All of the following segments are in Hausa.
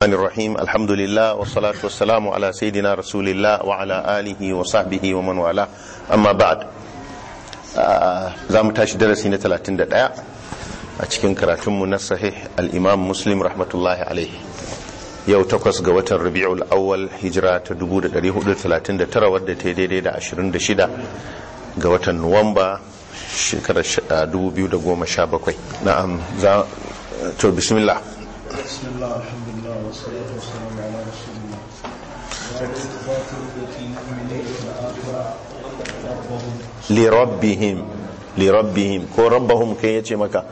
الرحمن الرحيم الحمد لله والصلاة والسلام على سيدنا رسول الله وعلى آله وصحبه ومن والاه أما بعد za mu tashi darasi na 31 a cikin karatunmu na sahih al-imam muslim rahmatullahi alaihi yau takwas ga watan rabi'ul awwal hijira ta 1439 wadda ta yi daidai da 26 ga watan nuwamba shekarar 2017 na'am za to bismillah بسم الله الحمد لله والصلاة والسلام على رسول الله باب إثبات رؤية المؤمنين في الآخرة ربهم lirabbihim lirabbihim ko rabbahum kai yace maka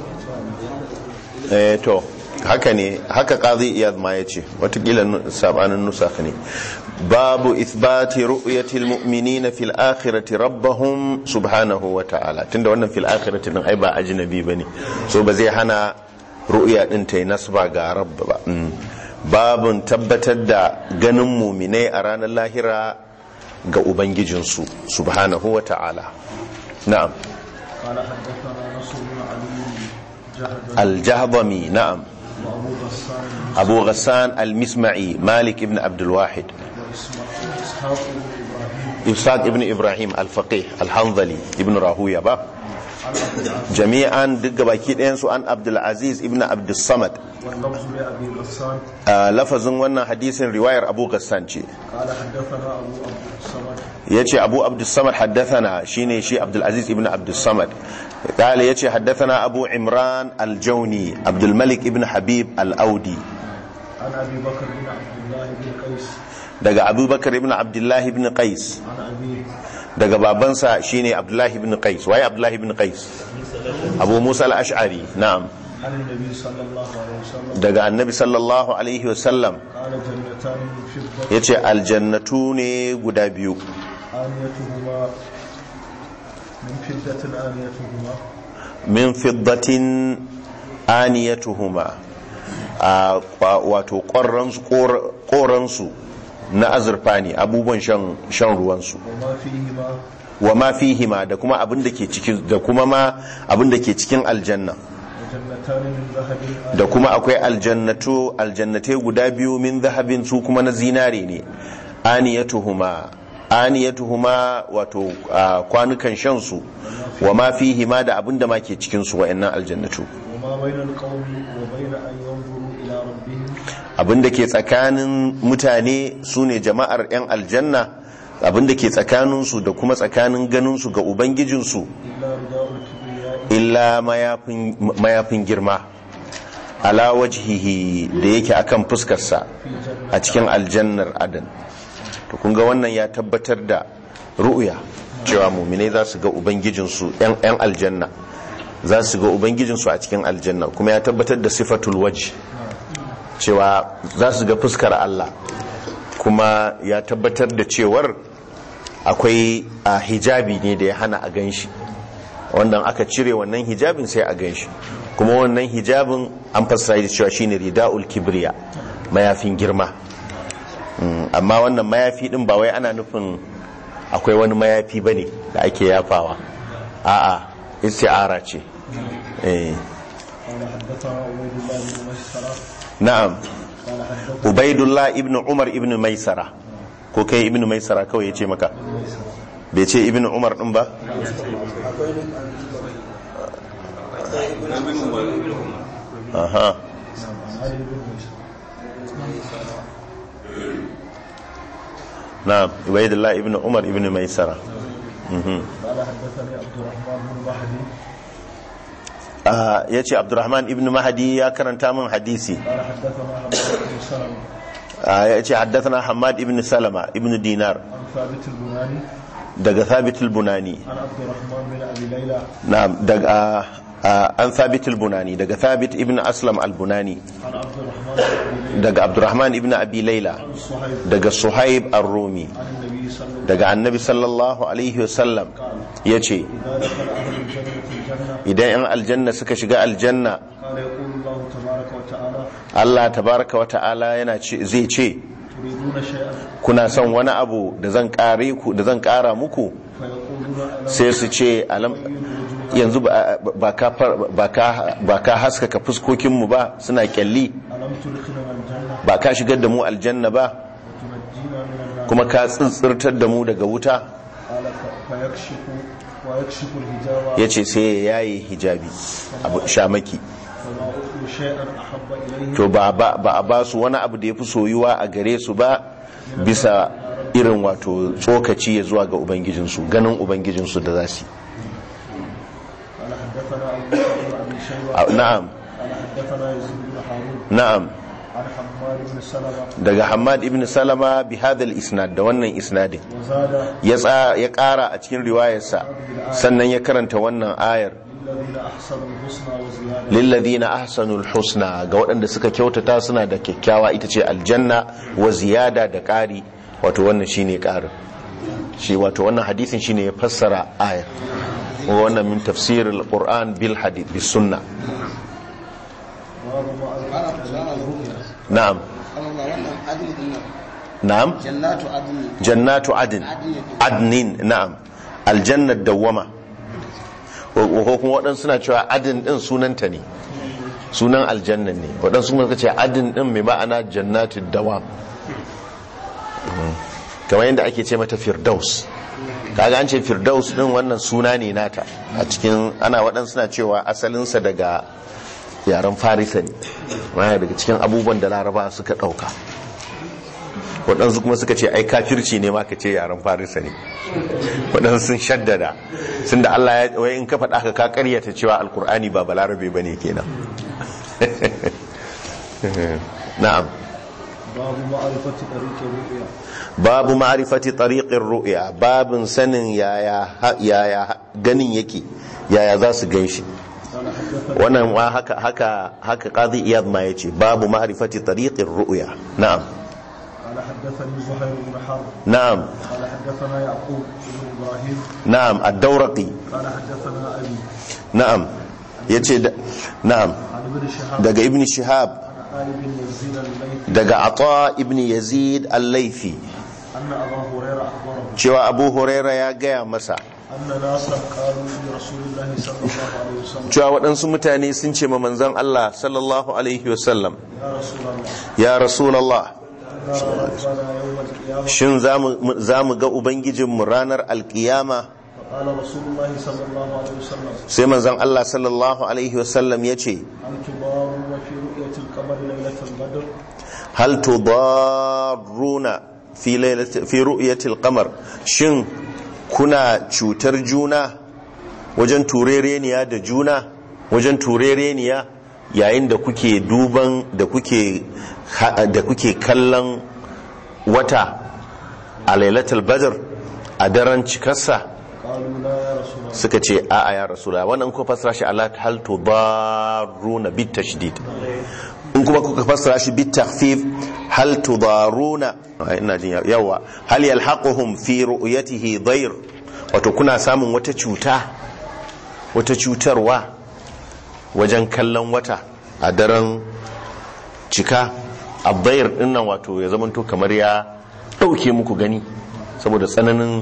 eh to haka ne haka qadi iyad ma yace watakila sabanin nusakh ne babu ithbati ru'yatil mu'minina fil akhirati rabbahum subhanahu wa ta'ala tunda wannan fil akhirati din ai ba ajnabi bane so ba zai hana ru'ya din ta nasba ga rabb ba babun tabbatar da ganin muminai a ranar lahira ga Ubangijinsu subhanahu wa ta'ala. Na'am. قال حدثنا نصر بن علي جهد Al-Jahdami na'am. وأبو غسان Abu Ghassan Al-Misma'i Malik ibn Abdul Wahid. وإسحاق بن إبراهيم Ishaq ibn Ibrahim Al-Faqih Al-Hanzali ibn Rahuya ba. عن عبد العزيز Jami'an duk gabaki ɗayansu an Abdul Aziz ibn Abdul Samad. واللفظ لأبي غسان Ah, Lafazin wannan hadisin riwayar Abu Ghassan ce. قال حدثنا أبو عبد الصمد yace Abu Abdul Samad haddathana shine shi Abdul Aziz ibn Abdul Samad. قال yace haddathana Abu Imran Al-Jawni Abdul Malik ibn Habib Al-Audi. عن أبي بكر بن عبد الله بن قيس daga abubakar ibn abdullahi ibn qais عن أبيه daga babansa shine abdullahi ibn qais waye abdullahi ibn qais abu musa al-ash'ari na'am عن النبي صلى الله عليه وسلم daga annabi sallallahu alaihi wasallam قال جنتان من فضة yace aljannatu ne guda biyu آنيتهما من فضة آنيتهما min fiddatin aniyatuhuma a kwa- wato ƙoransu ƙoransu na azurfa ne abubuwan shan shan ruwansu وما فيهما wa ma fihima da kuma abin da ke cikin da kuma ma abin da ke cikin aljanna وجنتان من ذهب da kuma akwai aljannatu aljannatai guda biyu min zahabin su kuma na zinare ne aniyatuhuma aniyatuhuma wato a, kwanukan shan su wa ma fihima da abin da ma ke cikin su wa'annan aljannatu وما بين القوم وبين أن ينظروا إلى ربهم abin da ke tsakanin mutane su ne jama'ar 'yan aljanna abin da ke tsakaninsu da kuma tsakanin ganinsu ga ubangijinsu إلا رداء الكبرياء illa mayafin mayafin girma ala wajhihi da yake akan fuskarsa في جنة a cikin aljannar adan to kun ga wannan ya tabbatar da ru'ya cewa muminai za su ga ubangijinsu yan yan aljanna za su ga ubangijinsu a cikin aljanna kuma ya tabbatar da sifatul wajh cewa za su ga fuskar Allah kuma ya tabbatar da cewar akwai a hijabi ne da ya hana a ganshi wanda aka cire wannan hijabin sai a ganshi kuma wannan hijabin an fassara da cewa shine rida'ul kibriya mayafin girma Mm, amma wannan mayafi din ba wai ana nufin akwai wani mayafi bane da ake yafawa a'a isti'ara ce eh قال حدثنا عبيد الله بن مسخرة na'am قال حدثنا ubaidullah ibn umar ibn maisara ko kai ibn maisara kawai ya ce maka bai ce ibn umar din ba aha علي بن مسخرة na'am ubaidullah ibn umar ibn maisara mhm قال حدثني عبد الرحمن بن مهدي Ah, ya ce abdurrahman ibn mahadi ya karanta min hadisi قال حدثنا حماد بن سلمة Ah, ya ce haddathana hamad ibn salama ibn dinar عن ثابت البناني daga thabit al-bunani عن عبد الرحمن بن أبي ليلى na'am daga ah, an thabit al-bunani daga thabit ibn aslam al-bunani عن عبد الرحمن بن أبي ليلى daga abdurrahman ibn abi layla عن صهيب daga suhaib ar-rumi عن النبي صلى الله عليه وسلم daga annabi sallallahu alaihi wasallam ya ce إذا دخل أهل الجنة الجنة idan 'yan aljanna suka shiga aljanna قال يقول الله تبارك وتعالى allah tabaraka wa ta'ala yana ce zai ce تريدون شيئا kuna son wani abu da zan kare ku da zan kara muku فيقولون ألم sai su ce alam yanzu ba ba ka far- ba ka ba ka haskaka fuskokinmu ba suna kyalli ألم تدخلنا الجنة ba ka shigar da mu aljanna ba وتنجينا من النار kuma ka tsintsirtar da mu daga wuta قال ف- فيكشف ويكشف الحجاب ya ce sai ya yaye hijabi abu shamaki فما أعطوا شيئا أحب إليه to ba ba ba a ba su wani abu da ya fi soyuwa a gare su ba bisa irin wato tsokaci ya zuwa ga ubangijinsu ganin ubangijinsu da za su قال حدثنا أبو بكر بن أبي شيبة yi na'am قال حدثنا يزيد بن هارون na'am عن حماد بن سلمة daga hamad ibn salama bi hadal isnad da wannan isnadin وزاد ya tsa- ya kara a cikin riwayarsa sannan ya karanta wannan ayar للذين أحسنوا الحسنى وزيادة lilladhina ahsanul husna ga waɗanda suka kyautata suna da kyakkyawa ita ce aljanna wa ziyada da ƙari wato wannan shine ƙarin shi wato wannan hadisin shine ya fassara ayar wa wannan min tafsirul qur'an bil hadith bis sunna باب ما na'am amma ba wannan adini din nan na'am jannatu adini jannatu adn adnin na'am aljannat dawwama ko ko kuma waɗansu suna cewa adin din sunanta ne sunan aljannan ne waɗansu kuma suka ce adin din mai ma'ana jannatu dawam Mhm. kamar yadda ake ce mata firdaus kaga an ce firdaus din wannan suna ne nata a cikin ana waɗansu suna cewa asalinsa daga yaren farisa ne wani daga cikin abubuwan da laraba suka ɗauka waɗansu kuma suka ce ai kafirci ne ma ka ce yaren farisa ne waɗansu sun shaddada sun da Allah ya wai in ka faɗa ka ka ƙaryata cewa alkur'ani ba balarabe ba ne kenan na'am باب معرفة طريق الرؤيا babu ma'rifati tariqir ru'ya babin sanin yaya yaya ganin yake yaya za su ganshi قال حدثنا wannan wa haka haka haka qadi iyad ma yace babu ma'rifati tariqir ru'ya na'am قال حدثني زهير بن حرب na'am قال حدثنا يعقوب بن ابراهيم na'am ad-dawraqi قال حدثنا ابي na'am yace da- na'am عن ابن شهاب daga ibn shihab عن آل بن يزيد الليثي daga ata ibn yazid al-laifi أن أبا هريرة أخبره cewa abu huraira ya gaya masa أن ناسا قالوا لرسول الله صلى الله عليه وسلم cewa waɗansu mutane sun ce ma manzon Allah sallallahu alaihi wasallam يا رسول الله ya rasulallah إنا ربنا يوم القيامة shin za mu ga ubangijinmu ranar alkiyama فقال رسول الله صلى الله عليه وسلم sai manzon Allah sallallahu alaihi wasallam ya ce هل تضارون في رؤية القمر ليلة البدر hal tudarruna fi lailati fi ru'yatil qamar shin kuna cutar juna wajen turereniya da juna wajen turereniya yayin da kuke duban da kuke da kuke kallon wata a lailatul badr a daren cikarsa قالوا لا يا رسول الله suka ce a'a ya rasula wannan ko fasara shi ala hal tudarruna bit tashdid in kuma kuka fassara shi bit takhfif hal tudaruna ai, ina jin yawa hal yalhaquhum fi ru'yatihi dayr wato kuna samun wata cuta wata cutarwa wajen kallon wata a daren cika abdayr din nan wato ya zamanto kamar ya dauke muku gani saboda tsananin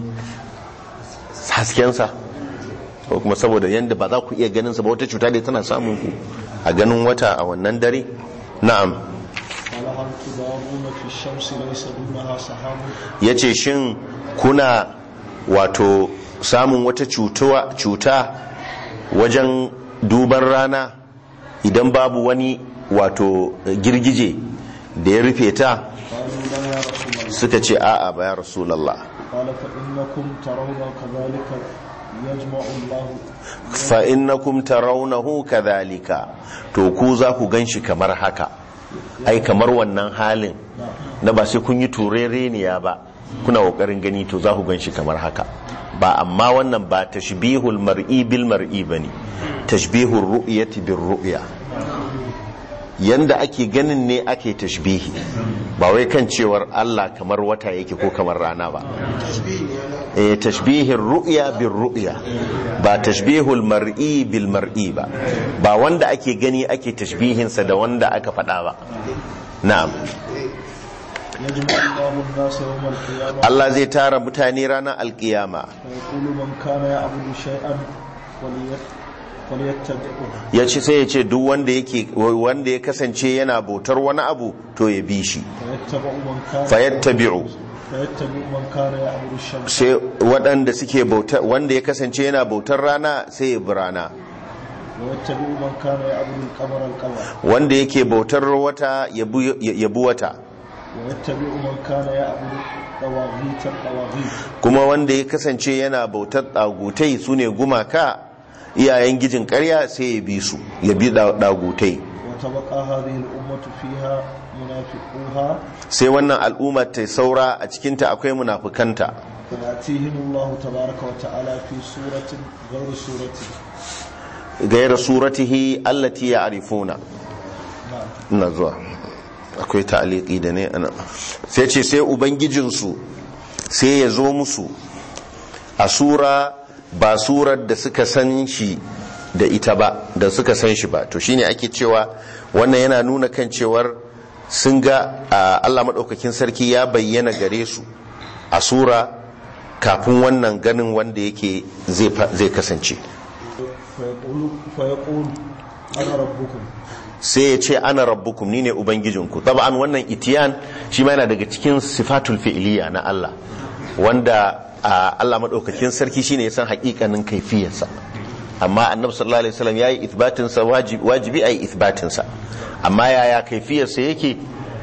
haskensa ko kuma saboda yadda ba za ku iya ganin sa ba wata cuta dai tana samun ku a ganin wata a wannan dare na'am قال هل تضارون في الشمس ليس دونها سحاب yace shin kuna wato samun wata cutuwa cuta wajen duban rana idan babu wani wato girgije da ya rufe ta قالوا لا يا رسول الله suka ce a'a ba ya rasulallah قال فإنكم ترون كذلك يجمع الله fa innakum tarawnahu kadhalika to ku za ku ganshi kamar haka ai kamar wannan halin na ba sai kun yi turereniya ba kuna kokarin gani to za ku ganshi kamar haka ba amma wannan ba tashbihul mar'i bil mar'i bane tashbihur ru'yati bir ru'ya yanda ake ganin ne ake tashbihi ba wai kan cewar Allah kamar wata yake ko kamar rana ba eh tashbihin ru'ya bil ru'ya ba tashbihul mar'i bil mar'i ba ba wanda ake gani ake tashbihin sa da wanda aka faɗa ba na'am يجمع الله الناس يوم القيامة Allah zai tara mutane ranar alkiyama فيقول من كان يعبد شيئا وليت فليتبعه ya ce sai ya ce duk wanda yake wanda ya kasance yana bautar wani abu to ya bi shi فيتبع من كان fayattabi'u فيتبع من كان يعبد الشمس sai waɗanda suke bautar wanda ya kasance yana bautar rana sai ya bi rana ويتبع من كان يعبد القمر القمر wanda yake bautar wata ya bi ya bi wata ويتبع من كان يعبد طواغيت الطواغيت kuma wanda ya kasance yana bautar ɗagutai su ne gumaka iyayen gijin ƙarya sai ya bi su ya bi ɗa- ɗagutai وتبقى هذه الأمة فيها منافقوها sai wannan al'ummar ta saura a cikinta akwai munafukanta فيأتيهم الله تبارك وتعالى في سورة غير سورته gaira suratihi allati ya'rifuna نعم ina zuwa akwai ta'aliki da ne ana sai ce sai ubangijinsu sai ya zo musu a sura ba surar da suka san shi da ita ba da suka san shi ba to shine ake cewa wannan yana nuna kan cewar sun ga a, Allah maɗaukakin sarki ya bayyana gare su a sura kafin wannan ganin wanda yake zai fa- zai kasance فيقول, فيقول أنا ربكم sai ya ce ana rabbukum ni ne ubangijinku taba'an wannan itiyan shi ma yana daga cikin sifatul fi'liya na Allah wanda a, Allah madaukakin sarki shine ya san hakikanin kaifiyarsa amma annabi sallallahu alaihi wasallam yayi ithbatin sa wajibi wajibi ayi ithbatin sa amma yaya kaifiyarsa yake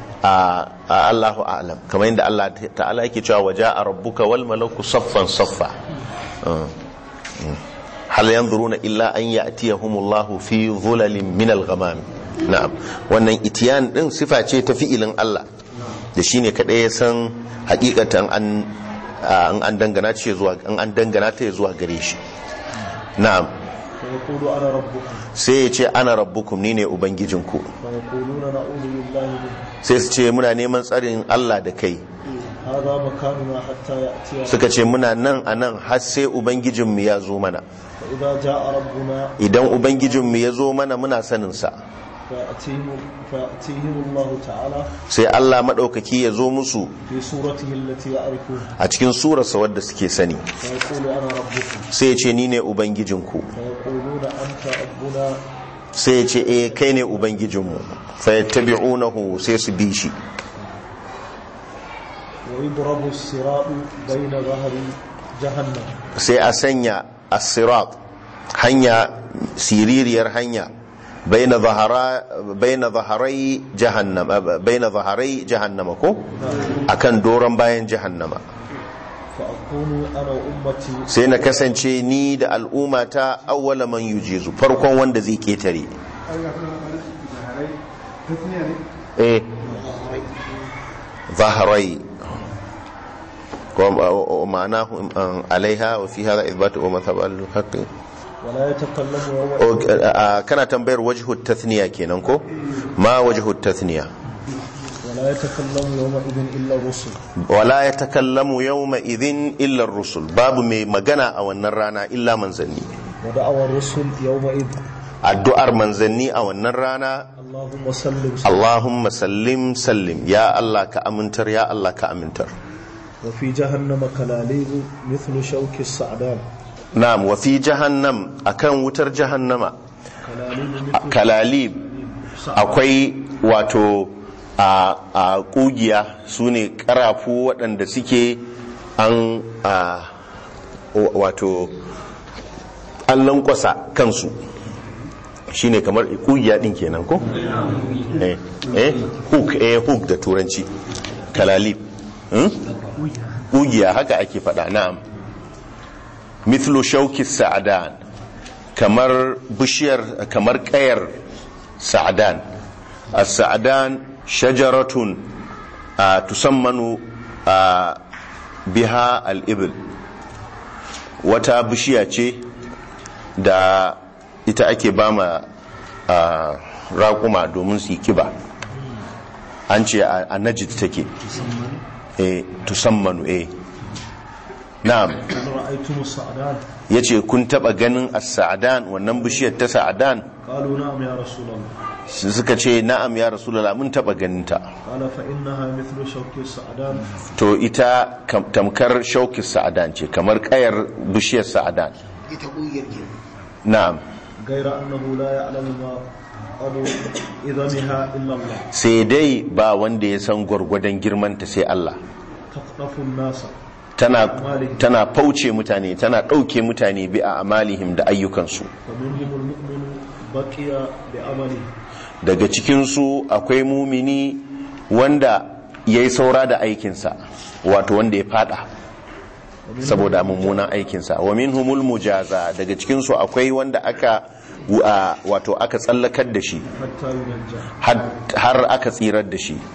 a a Allahu a'lam kamar yadda Allah ta'ala yake cewa waja'a rabbuka wal malaku saffan saffa Uh, mm. hal yanzuruna illa an ya'tiyahumullahu fi dhulalin min al-ghamam na'am wannan itiyan din sifa ce ta fi'ilin Allah da shine kadai ya san hakikatan an an an dangana ce zuwa an an dangana ta zuwa gare shi na'am فيقول أنا ربكم sai ya ce ana rabbukum ni ne ubangijinku فيقولون نعوذ بالله منه sai su ce muna neman tsarin Allah da kai هذا مكاننا حتى يأتي suka ce muna nan a nan har sai ubangijinmu ya zo mana فإذا جاء ربنا idan ubangijinmu ya zo mana muna saninsa فيأتيهم, فيأتيهم الله تعالى sai Allah maɗaukaki ya zo musu في صورته التي يعرفون a cikin surarsa wadda suke sani فيقول أنا ربكم sai ya ce ni ne ubangijinku فيقولون أنت ربنا sai ya ce eh kai ne ubangijinmu fayattabi'unahu sai su bi shi ويضرب الصراط بين ظهر جهنم sai a sanya as-sirat hanya siririyar hanya baina zahara baina zaharai jahannama baina zaharai jahannama ko akan doron bayan jahannama فأكون أنا وأمتي sai na kasance ni da al'ummata awwala man yujizu farkon wanda zai ketare eh zaharai ومعناه عليها وفي هذا إثبات ومذهب الحق ولا يتكلم يوم kana tambayar wajhu tathniya kenan ko ma wajhu tathniya ولا يتكلم يومئذ إلا الرسل wala yatakallamu yawma idhin illa ar-rusul babu mai magana a wannan rana illa manzanni ودعوى الرسل يومئذ addu'ar manzanni a wannan rana اللهم سلم Allahumma sallim sallim ya Allah ka amintar ya Allah ka amintar وفي جهنم كلاليب مثل شوك السعدان na'am wa fi jahannam akan wutar jahannama كلاليب مثل kalalib akwai wato a a kugiya su ne karafu waɗanda suke an a wato an lankwasa kansu shine kamar kugiya din kenan ko eh eh hook eh hook da turanci kalalib hmm? kugiya haka ake faɗa na'am mithlu shauki sa'adan kamar bishiyar kamar kayar sa'adan as-sa'adan shajaratun a tusammanu a biha al-ibl wata bishiya ce da ita ake bama a raƙuma domin su yi kiba an ce a a najid take eh tusammanu eh na'am هل رأيتم السعدان ya ce kun taba ganin as-sa'adan wannan bishiyar ta sa'adan قالوا نعم يا رسول الله Su suka ce na'am ya rasulullah mun taba ganin ta قال فإنها مثل شوك السعدان to ita kam- tamkar shauki sa'adan ce kamar kayar bishiyar sa'adan ita ƙungiyar ke na'am غير أنه لا يعلم ما قدر إذنها إلا الله sai dai ba wanda ya san gwargwadon girmanta sai Allah تخطف الناس tana tana fauce mutane tana ɗauke mutane bi a amalihim da ayyukansu فمنهم المؤمن بقي بعمله daga cikinsu akwai mumini wanda ya yi saura da aikinsa wato wanda ya fada saboda mummunan aikinsa wa minhumul mujaza daga cikinsu akwai wanda aka wa- wato aka tsallakar da shi حتى ينجى har- har aka tsirar da shi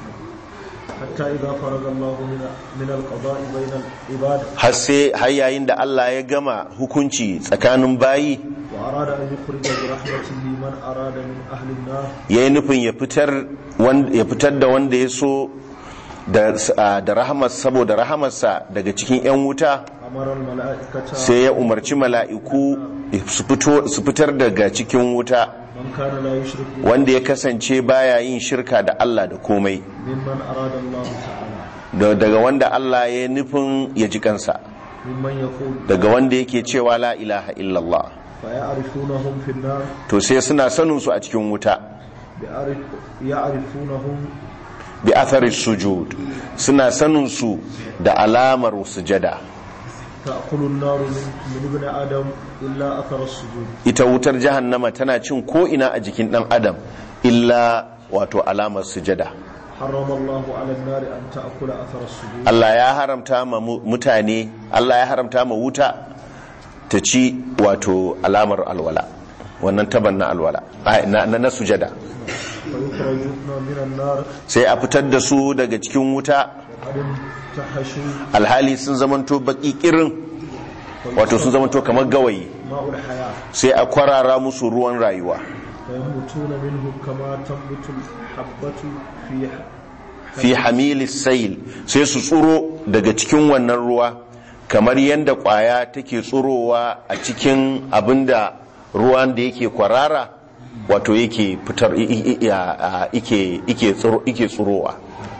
حتى إذا فرغ الله من من القضاء بين العباد har sai har yayin da Allah ya gama hukunci tsakanin bayi وأراد أن يخرج برحمته من أراد من أهل النار ya yi nufin ya fitar wan- ya fitar da wanda ya so da da rahamar saboda rahamarsa daga cikin 'yan wuta أمر الملائكة sai ya umarci mala'iku su fito- su fitar daga cikin wuta من كان لا يشرك wanda ya kasance baya yin shirka da Allah da komai ممن أراد الله تعالى da- daga wanda Allah ya nufin ya ji kansa ممن يقول daga wanda yake cewa la ilaha illallah فيعرفونهم في النار to sai suna sanin su a cikin wuta بيعرف يعرفونهم bi athari sujud suna sanin su da alamar sujada تأكل النار من, من ابن آدم إلا أثر السجود ita wutar jahannama tana cin ko ina a jikin dan adam illa wato alamar sujada حرم الله على النار أن تأكل أثر السجود Allah ya haramta ma mu- mutane Allah ya haramta ma wuta ta ci wato alamar alwala wannan taban na alwala ai, na, na, na sujada فيخرجون من النار sai a fitar da su daga cikin wuta وقد انتحشوا alhali sun zamanto baki kirin wato sun zamanto kamar gawayi ماء الحياة sai a kwarara musu ruwan rayuwa فينبتون منه كما تنبت الحبة في fi hamilis sail sai su tsuro daga cikin wannan ruwa kamar yadda kwaya take tsurowa a cikin abinda ruwan da yake kwarara wato yake fitar i- i- i- a- a- ike ike tsuro- ike tsurowa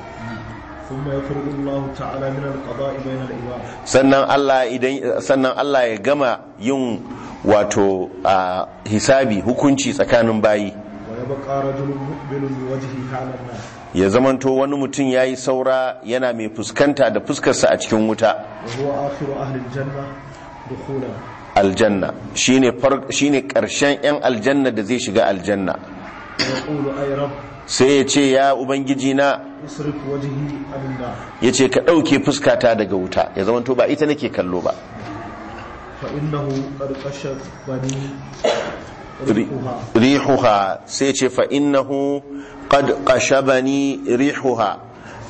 ثم يفرض الله تعالى من القضاء بين العباد sannan Allah idan sannan Allah ya gama yin wato a, hisabi hukunci tsakanin bayi ويبقى رجل مقبل بوجهه على النار ya zamanto wani mutum ya yi saura yana mai fuskanta da fuskarsa a cikin wuta وهو آخر أهل الجنة دخولا aljanna shine far shine karshen yan aljanna da zai shiga aljanna ويقول أي رب sai ya ce ya ubangiji na اصرف وجهي عن النار ya ce ka ɗauke fuskata daga wuta ya zama to ba ita nake kallo ba فإنه قد قشت بني Ri- ريحها rihuha sai ce fa innahu qad qashabani rihuha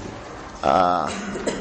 Ah,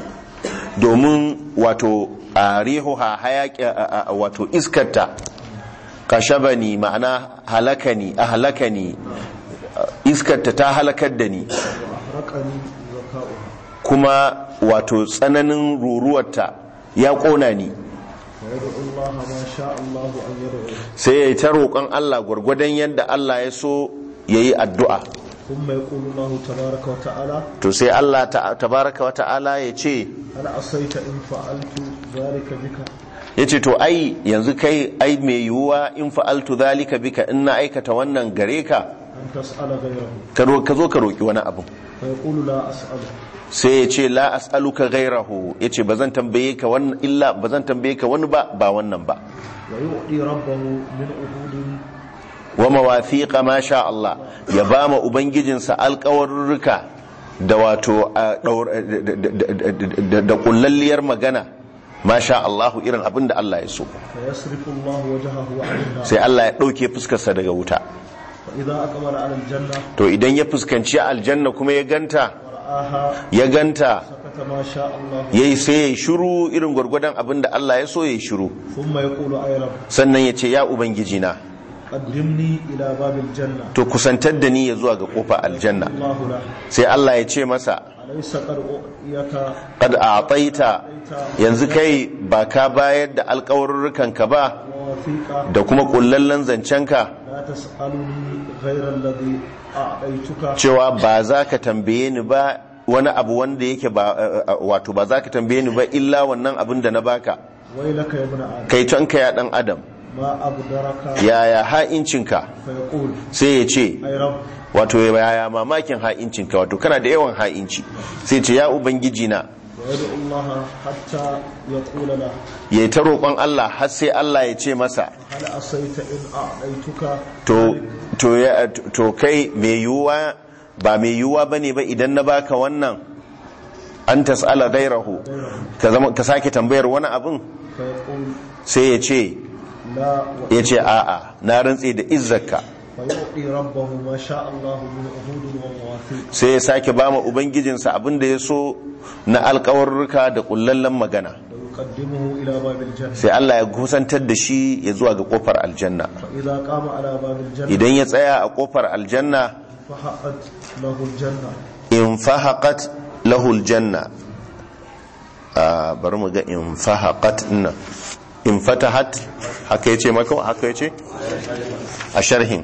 domin wato a rihuha hayaki a- a- wato iskarta kashabani ma'ana halakani ahlakani Ah, iskarta ta halakar da ni وأحرقني ذكاؤها kuma wato tsananin ruruwarta ya ƙona ni ويدعو الله ما شاء الله أن يدعو sai ya yi ta roƙon Allah gwargwadon yadda Allah ya so ya yi addu'a ثم يقول الله تبارك وتعالى to sai Allah ta- tabaraka wa ta'ala ya ce هل عصيت إن فعلت ذلك بك ya ce to ai yanzu kai ai mai yiwuwa in fa'altu zalika bika in na aikata wannan gare ka أن تسأل غيره ka ro- ka zo ka roƙi wani abu فيقول لا أسأل sai ya ce la as'aluka gairahu ya ce ba zan tambaye ka wannan illa ba zan tambaye ka wani ba ba wannan ba ويؤتي ربه من عهود wa mawafiqa ma sha Allah ya ba ma ubangijinsa alƙawarruka da wato a ɗaur- da- da- da- da- da kullalliyar magana ma sha Allah irin abin da Allah ya so فيصرف الله وجهه عن النار sai Allah ya ɗauke fuskarsa daga wuta فإذا أقبل على الجنة to idan ya fuskanci aljanna kuma ya ganta ورآها ya ganta سكت ما شاء الله yayi sai ya yi shiru irin gwargwadon abin da Allah ya so ya yi shiru ثم يقول أي رب sannan ya ce ya ubangijina قدمني إلى باب الجنة to kusantar da ni ya zuwa ga kofa aljanna الله له sai Allah ya ce masa أليس قد أعطيك qad a'taita yanzu kai ba ka bayar da alƙawarurrukan ka ba ووثيقا da kuma kullallen zancenka لا تسألني غير الذي أعطيتك cewa ba za ka tambaye ni ba wani abu wanda yake ba wato ba za ka tambaye ni ba illa wannan abin da na baka ويلك يا ابن آدم kai tonka ya dan adam ما أبدرك yaya ha'incinka فيقول sai ya ce أي رب wato yaya mamakin ha'incinka wato kana da yawan ha'inci sai ce ya ubangiji na ويدعو الله حتى يقول له ya yi ta roƙon Allah har sai Allah ya ce masa هل عصيت إن أعطيتك to to ya to kai mai yiwuwa ba mai yiwuwa bane ba idan na baka wannan an tas'ala gairahu ka zama ka sake tambayar wani abin فيقول sai ya ce لا ya ce a'a na rantse da izzarka فيعطي ربه ما شاء الله من عهود ومواثيق sai ya sake ba ma ubangijinsa abin da ya so na alkawarruka da kullallen magana ويقدمه إلى باب الجنة sai Allah ya kusantar da shi ya zuwa ga kofar aljanna فإذا قام على باب الجنة idan ya tsaya a kofar aljanna فحقت له الجنة in fahaqat lahu aljanna a bari mu ga in fahaqat nan in fatahat haka yace maka haka yace a sharhin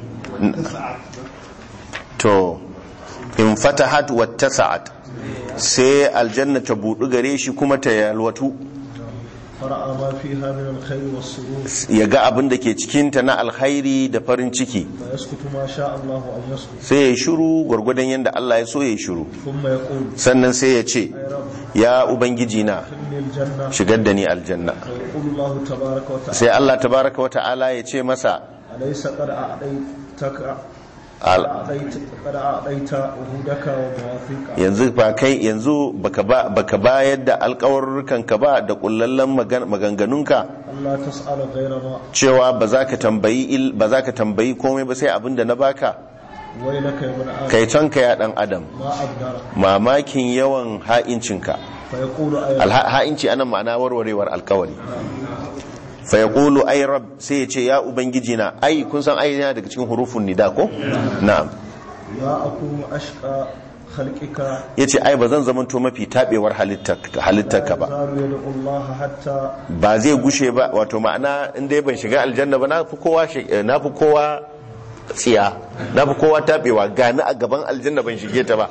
to in fatahat wattasa'at sai aljanna ta budu gare shi kuma ta yalwatu فرأى ما فيها من الخير والسرور ya ga abin da ke cikinta na alkhairi da farin ciki فيسكت ما شاء الله أن يسكت sai ya yi shiru gwargwadon yadda Allah ya so ya yi shiru ثم يقول sannan sai ya ce أي رب ya ubangiji na إني الجنة shigar da ni aljanna ويقول الله تبارك وتعالى sai Allah tabaraka wa ta'ala ya ce masa أليس قد أعطيتك al- أعطيت قد أعطيت عهودك ومواثيقك yanzu ba kai yanzu baka ba baka bayar da alƙawarrukan ka ba da kullallen magan- maganganunka ألا تسأل غير ما cewa ba za ka tambayi il- ba za ka tambayi komai ba sai abin da na baka ويلك يا ابن آدم kai tonka ya dan adam ما أبدرك mamakin yawan ha'incinka فيقول أي رب Alha- ha'inci anan ma'ana warwarewar alkawari fa yaqulu ay rab sai ya ce ya ubangiji na ai kun san ai yana daga cikin hurufun nida ko na'am لا أكون أشقى خلقك yace ai ba zan zamanto mafi tabewar halittar halittarka ba يزال يدعو الله حتى ba zai gushe ba wato ma'ana in dai ban shiga aljanna ba na fi kowa shi- eh, na fi kowa tsiya na fi kowa tabewa gani a gaban aljanna ban shige ta ba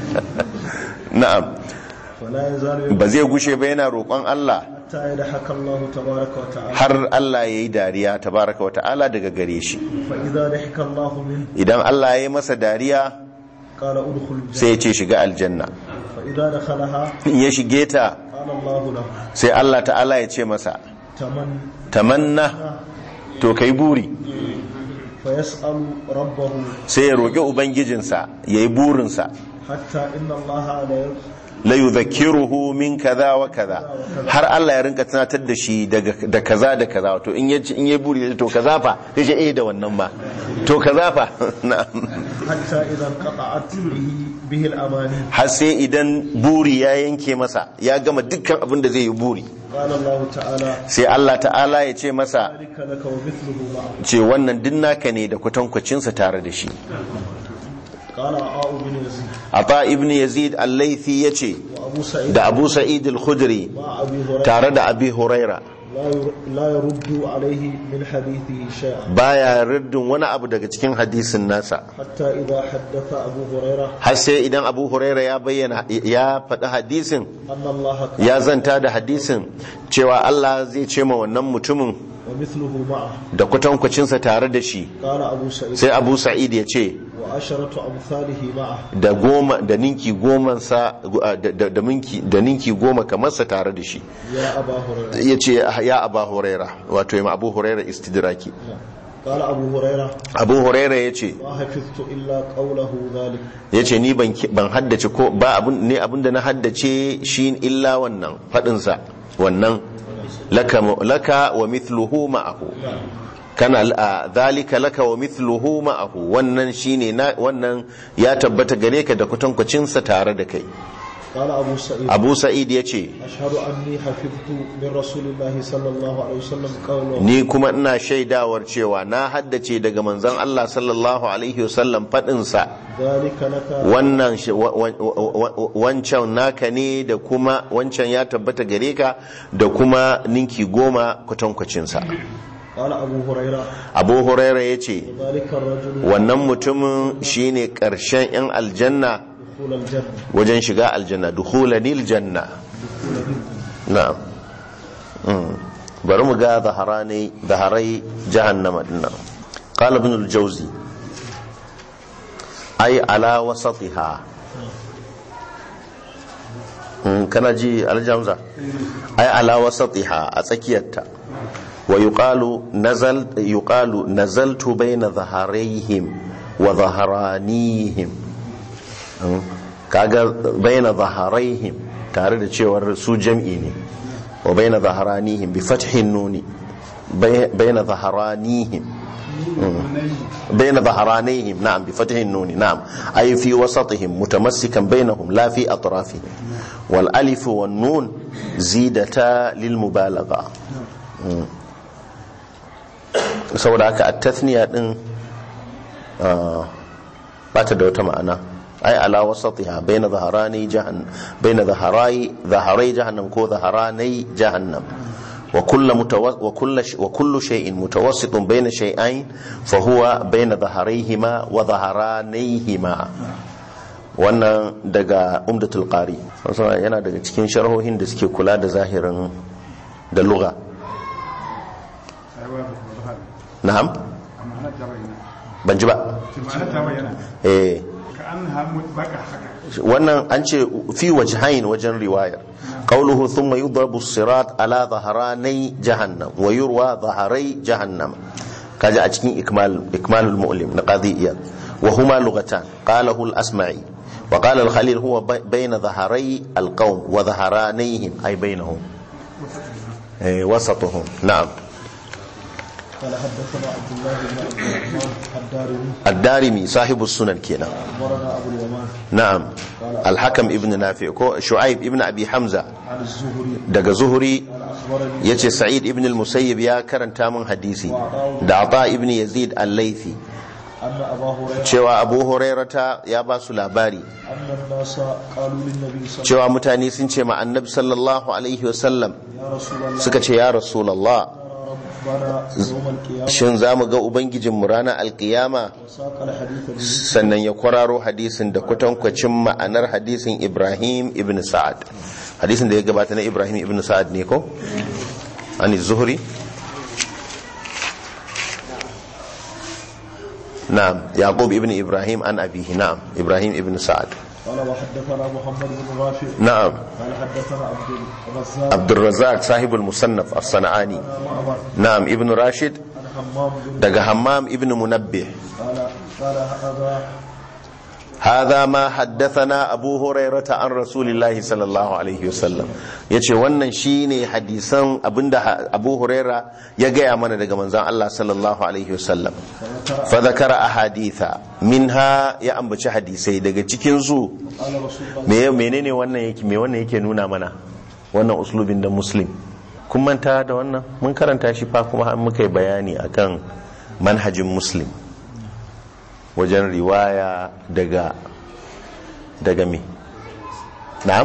na'am فلا يزال يدعو ba zai gushe ba yana roƙon Allah حتى يضحك الله تبارك وتعالى har Allah ya yi dariya tabaraka wa ta'ala daga gare shi فإذا ضحك الله منه idan Allah ya yi masa dariya قال ادخل الجنة sai ya ce shiga aljanna فإذا دخلها in ya shige ta قال الله له sai Allah ta'ala ya ce masa تمن tamanna to kai buri فيسأل ربه sai ya roƙi ubangijinsa ya yi burinsa حتى إن الله لا la yudhakkiruhu min kaza wa kaza har Allah ya rinka tunatar da shi daga da kaza da kaza to in yace in yayi buri to kaza fa sai ce eh da wannan ma to kaza fa na'am حتى إذا انقطعت به, به الأماني har sai idan buri ya yanke masa ya gama dukkan abin da zai yi buri قال الله تعالى sai Allah ta'ala ya ce masa ذلك لك ومثله معه ce wannan din naka ne da kwatankwacinsa tare da shi قال عطاء بن يزيد Ata ibn Yazid al-Laythi yace وأبو سعيد da Abu Sa'id al-Khudri مع أبي هريرة tare da Abi Huraira لا ير- لا يرد عليه من حديثه شيئا baya riddin wani abu daga cikin hadisin nasa حتى إذا حدث أبو هريرة har sai idan Abu Huraira ya bayyana ya faɗi hadisin أن الله ya zanta da hadisin cewa Allah zai ce ma wannan mutumin ومثله معه da kwatankwacinsa tare da shi قال أبو سعيد sai Abu Sa'id ya ce وعشرة أمثاله معه da goma da ninki goma sa da, da, da, minki, da ninki goma kamar sa tare da shi يا أبا هريرة ya ce ya Abu Huraira wato ya ma Abu Huraira istidraki قال أبو هريرة Abu Huraira ya ce ما حفظت إلا قوله ذلك ya ce ni ban ban haddace ko ba abun ne abun da na haddace shi illa wannan faɗinsa wannan laka laka wa mithluhu ma'ahu kana a zalika laka wa mithluhu ma'ahu wannan shine na wannan ya tabbata gare ka da kwatankwacin sa tare da kai قال أبو سعيد Abu Sa'id ya ce أشهد أني حفظت من رسول الله صلى الله عليه وسلم قوله ni kuma ina shaidawar cewa na haddace daga manzon Allah sallallahu alaihi wasallam faɗin sa ذلك لك wannan shi- wa- wa- wa- wa- wancan naka ne da kuma wancan ya tabbata gare ka da kuma ninki goma kwatankwacinsa قال أبو هريرة abu huraira ya ce ذلك الرجل wannan mutumin shine ƙarshen 'yan aljanna دخول الجنة wajen shiga aljanna dukhulanil janna na'am Mm. bari mu ga zaharani zaharai jahannama dinnan qala ibn al-jawzi ay ala wasatiha Mm, kana ji aljamza ay ala wasatiha a tsakiyarta wa yuqalu nazal yuqalu nazaltu bayna dhaharayhim wa dhaharanihim Mm, kaga bayna dhaharayhim tare da cewar su jam'i ne wa bayna dhaharanihim bi fathin nuni bay- bayna dhaharanihim بين ظهرانيهم نعم بفتح النون نعم أي في وسطهم متمسكا بينهم لا في أطرافهم والألف والنون زيدتا للمبالغة مم. saboda haka a tasniya din ba ta da wata ma'ana ai ala wasatiha baina zaharani jahannam baina zaharai zaharai jahannam ko zaharanai jahannam wa kullu mutawas wa kullu wa kullu shay'in mutawassitun baina shay'ain fa huwa baina zaharayhima wa zaharanayhima wannan daga umdatul qari wasu yana daga cikin sharhohin da suke kula da zahirin da lugha na'am ban ji ba eh wannan an ce fi wajhain wajen riwayar qawluhu thumma yudrabu as-sirat ala dhahrani jahannam wa yurwa dhahrai jahannam kaji a cikin ikmal ikmalul mu'lim na qadiyya wa huma lughatan qalahu al-asma'i wa qala al-khalil huwa bayna dhahrai al-qawm wa dhahranayhim ay bainahum eh wasatuhum na'am قال حدثنا عبد الله بن عبد الرحمن الدارمي الدارمي صاحب السنن كنا اخبرنا ابو اليمان نعم الحكم ابن نافع كو شعيب ابن ابي حمزه عن الزهري daga zuhuri قال اخبرني yace sa'id ibn al-musayyib ya karanta min hadisi da ata ibn yazid al-laythi ان ابا هريره cewa abu hurairata ya ba su labari ان الناس قالوا للنبي صلى الله cewa mutane sun ce ma annabi sallallahu alaihi wasallam عليه وسلم يا رسول الله suka ce ya rasulullah ربنا يوم القيامه shin za mu ga ubangijinmu ranar alkiyama وساق الحديث به sannan ya kwararo hadisin da kwatankwacin ma'anar hadisin ibrahim ibn sa'ad hadisin da ya gabata na ibrahim ibn sa'ad ne ko ani zuhri na'am yaqub ibn ibrahim an abihi na'am ibrahim ibn sa'ad قال وحدثنا محمد بن رافع na'am قال حدثنا عبد الرزاق عبد الرزاق صاحب المصنف الصنعاني عن معمر na'am ibn rashid عن حمام بن daga hammam ibn munabbih قال قال هذا هذا ما حدثنا أبو هريرة عن رسول الله صلى الله عليه وسلم yace wannan shine hadisan abinda Abu Huraira ya gaya mana daga manzon Allah sallallahu alaihi wasallam fa zakara ahaditha minha ya ambaci hadisai daga cikin su قال رسول الله me menene wannan yake me wannan yake nuna mana wannan uslubin da muslim kun manta da wannan mun karanta shi fa kuma an muka yi bayani akan manhajin muslim wajen riwaya daga daga me na'am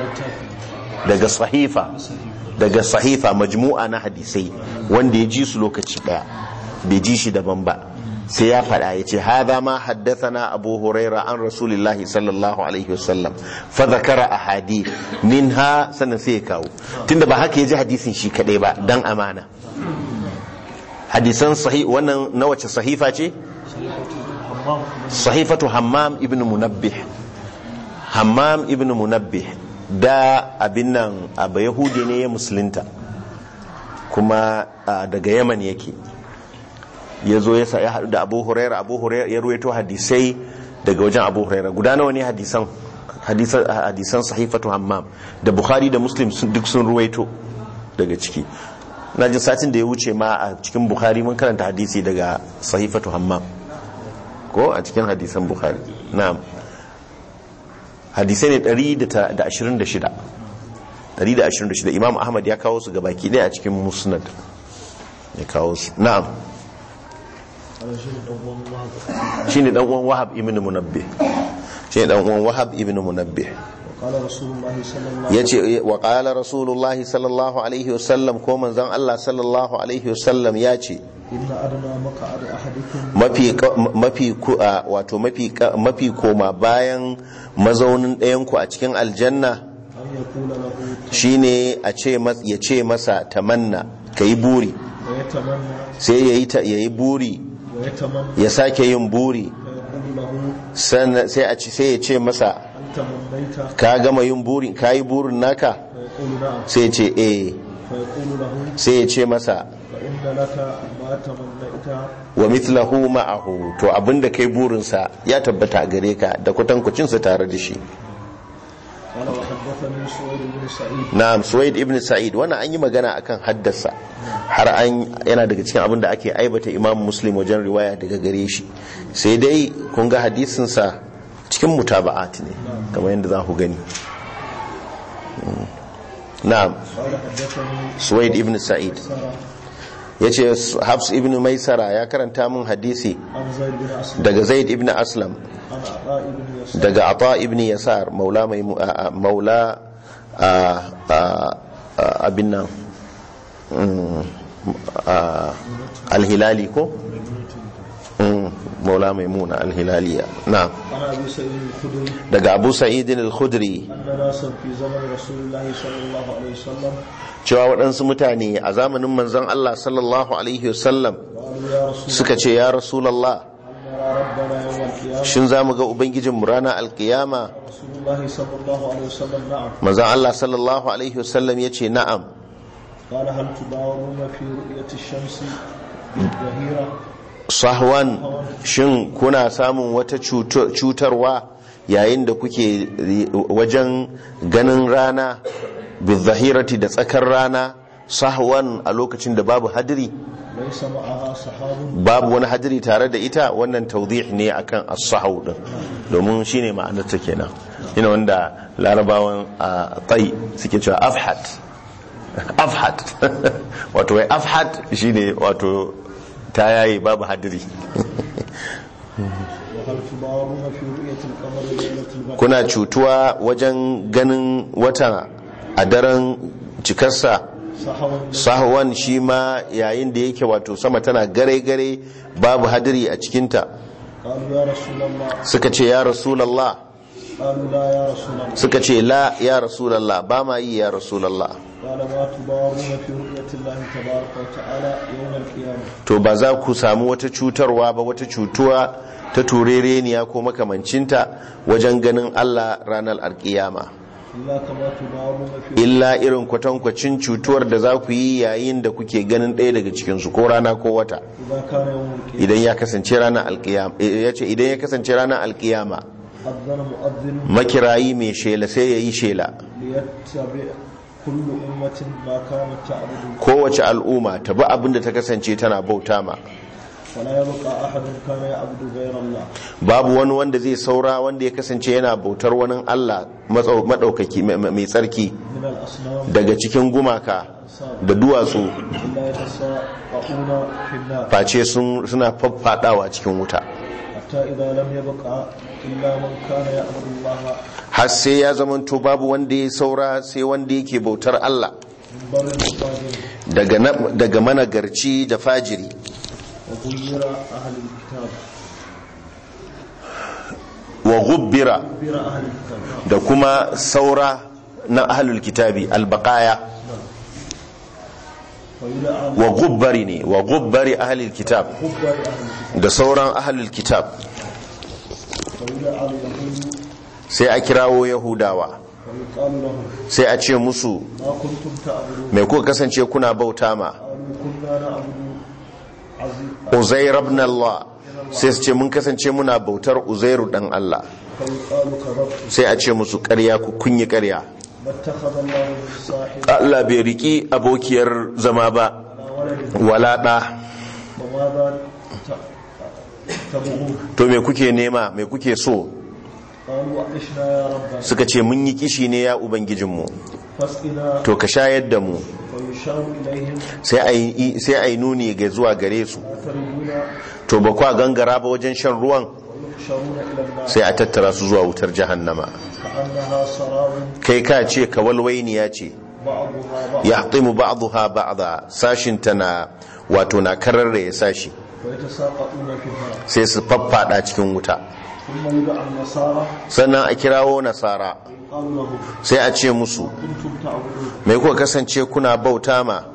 daga sahifa daga sahifa majmu'a na hadisai wanda ya ji su lokaci daya bai ji shi daban ba sai ya faɗa ya ce haza ma haddathana abu huraira an rasulillahi sallallahu alaihi wasallam fa zakara ahadith minha sannan sai ya kawo tunda ba haka ya ji hadisin shi kadai ba dan amana hadisan sahih wannan na wace sahifa ce sahifatu hammam ibn munabbih hammam ibn munabbih da abin nan abu yahudi ne ya musulunta kuma ah, daga yaman yake ya zo ya sa- ya haɗu da abu huraira abu huraira ya ruwaito hadisai daga wajen abu huraira guda nawa ne hadisan hadisan hadisan sahifatu hammam da bukhari da muslim sun- duk sun ruwaito daga ciki na jin satin da ya wuce ma a cikin bukhari mun karanta hadisi daga sahifatu hammam ko a cikin hadisan bukhari na'am hadisai ne 126 126 imam ahmad ya kawo su gabaki ɗaya a cikin musnad ya kawo su na'am قال شيء دوم الله shine dan uwan wahab ibn munabbih shine dan uwan wahab ibn munabbih وقال رسول الله صلى الله عليه yace wa qala rasulullahi sallallahu alaihi wasallam ko manzon Allah sallallahu alaihi wasallam yace إن أدنى مقعد أحدكم mafi mafi ku- a, wato mafi ka- mafi koma bayan mazaunin ɗayan ku a cikin aljanna أن يقول له shine a ce mas- ya ce masa tamanna ka yi buri ويتمنى sai ya yi ta- ya yi buri ويتمنى ya sake yin buri فيقول له sannan sai a ci sai ya ce masa هل تمنيت ka gama yin burin ka yi burin naka فيقول نعم sai ya ce eh فيقول له sai ya ce masa فإن لك ما تمنيت wa mithlahu ma'ahu to abinda kai burinsa ya tabbata a gare ka da kwatankwacinsa tare da shi قال وحدثني سويد بن سعيد na'am suwaid ibn sa'id wannan an yi magana akan haddasa har an yana daga cikin abin da ake aibata imam muslim wajen riwaya daga gare shi sai dai kun ga hadisinsa cikin mutaba'at ne kamar yadda za ku gani Mm. na'am قال حدثني suwaid ibn sa'id سارة ya ce habs ibn maisara ya karanta min hadisi عن زيد بن أسلم daga zaid ibn aslam عن عطاء بن يسار daga ata ibn yasar maula mai maula a a abin nan mm, a, alhilali ko Mm, maula maimuna alhilaliya na عن أبي سعيد الخدري daga abu sa'idin al-khudri أن ناسا في زمن رسول الله صلى الله عليه وسلم cewa waɗansu mutane a zamanin manzon Allah sallallahu alaihi wasallam قالوا يا رسول suka ce ya rasulallah أن نرى ربنا يوم القيامة shin za mu ga ubangijinmu ranar alkiyama رسول الله صلى الله عليه وسلم نعم manzon Allah sallallahu alaihi wasallam ya ce na'am قال هل تداومون في رؤية الشمس بالظهيرة sahwan shin kuna samun wata cuto- cutarwa yayin da kuke wajen ganin rana bizahirati da tsakar rana sahwan a lokacin da babu hadiri ليس معها سحاب babu wani hadiri tare da ita wannan tawdih ne akan as-sahw din domin shine ma'anar ta kenan ina wanda larabawan a tai suke cewa afhat afhat wato wai afhat shine wato ta yayi babu hadiri وهل تداومون في رؤية القمر ليلة البدر kuna cutuwa wajen ganin wata a daren cikarsa سحوا sahwan shi ma yayin da yake wato sama tana gare-gare babu hadiri a cikinta قالوا يا رسول الله suka ce ya rasulallah قالوا لا يا رسول الله suka ce la ya rasulallah ba ma yi ya rasulallah قال ما تداومون في رؤية الله تبارك وتعالى يوم القيامة to ba za ku samu wata cutarwa ba wata cutuwa ta turereniya ko makamancinta wajen ganin Allah ranar alkiyama إلا كما تداومون في illa irin kwatankwacin cutuwar da za ku yi yayin da kuke ganin ɗaya daga cikinsu ko rana ko wata إذا كان يوم القيامة idan ya kasance ranar alkiyama ya ce idan ya kasance ranar alkiyama أذن مؤذن makirayi mai shela sai ya yi shela ليتبع كل أمة ما كانت تعبد kowace al'umma ta bi abin da ta kasance tana bauta ma ولا يبقى أحد كان يعبد غير الله babu wani wanda zai saura wanda ya kasance yana bautar wani Allah matsau- maɗaukaki mai mai tsarki من الأصنام daga cikin gumaka da duwatsu إلا يتساءلون في النار face sun- suna faffaɗawa cikin wuta حتى إذا لم يبقى إلا من كان يعبد الله har sai ya zamanto babu wanda ya saura sai wanda yake bautar Allah من بر الفاجر daga na- daga managarci da fajiri وغير أهل الكتاب wa gubbira غير أهل الكتاب da kuma saura na ahlul kitabi albaqaya ويلعن wa gubbari ne wa gubbari ahlul kitab غبر أهل الكتاب da sauran ahlul kitab ويلعن اليهود sai a kirawo yahudawa ويقال لهم sai a ce musu ما كنتم تعبدون mai kuka kasance kuna bauta ma قالوا كنا نعبد عزيز uzair ibn Allah sai su ce mun kasance muna bautar uzairu dan Allah فيقال كذبتم sai a ce musu ƙarya ku kunyi ƙarya ما اتخذ الله من صاحب Allah bai riki abokiyar zama ba ولا ولد wala ɗa وماذا ت- تبغون to me kuke nema me kuke so قالوا عشنا يا ربنا suka ce mun yi kishi ne ya ubangijinmu فاسقنا to ka shayar da mu ويشار إليهم sai a yi sai a yi nuni ga zuwa gare su لا تريدون to ba kwa gangara ba wajen shan ruwan ويحشرون إلى النار sai a tattara su zuwa wutar jahannama كأنها سراب kai ka ce kawalwainiya ce بعضها بعض ya haɗimu ba'duha ba'da sashin ta na wato na kararra ya sashi ويتساقطون في النار sai su faffada cikin wuta ثم يدعى النصارى sannan a kirawo nasara قالوا لهم sai a ce musu كنتم تعبدون mai kuka kasance kuna bauta ma كنا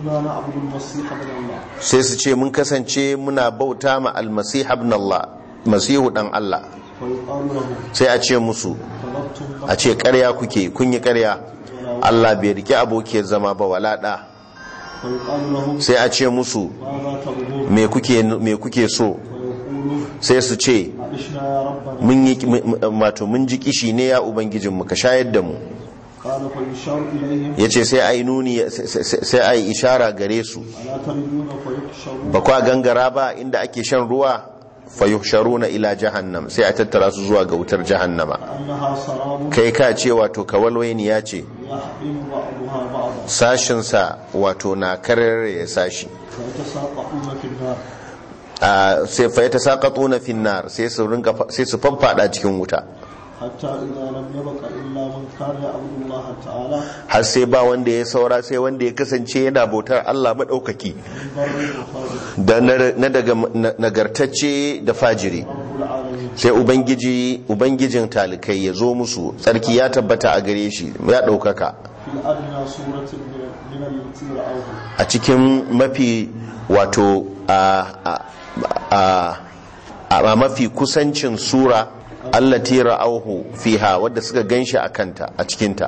كنا نعبد المسيح ابن الله sai su ce mun kasance muna bauta ma almasih ibn Allah masihu dan Allah فيقال له sai a ce musu طلبتم a ce ƙarya kuke kun yi ƙarya Allah bai rike abokiyar zama ba wala da فيقال له sai a ce musu ماذا تبغون me kuke me kuke so فيقولون sai su ce عشنا يا ربنا mun yi wato mun ji kishi ne ya ubangijinmu ka shayar da mu قال فيشار إليهم yace sai ai nuni sai ai ishara gare su ألا تردون فيحشرون ba kwa gangara ba inda ake shan ruwa fayuhsharuna ila jahannam sai a tattara su zuwa ga wutar jahannama كأنها سراب kai ka ce wato kawalwainiya ce يحمل بعضها بعضا sashinsa wato na karar ya sashi فيتساقطون في النار a sai fa ta saqatuna fin nar sai su rinka sai su fanfada cikin wuta حتى إذا لم يبق إلا من كان يعبد الله تعالى har sai ba wanda ya saura sai wanda ya kasance yana bautar Allah madaukaki من بر وفاجر da na na daga na- nagartacce da fajiri رب العالمين sai ubangiji ubangijin talikai ya zo musu tsarki ya tabbata a gare shi ya ɗaukaka في أدنى سورة من من التي رأوه a cikin mafi wato a a a a mafi kusancin sura allati ra'auhu fiha wadda suka ganshi a kanta a cikinta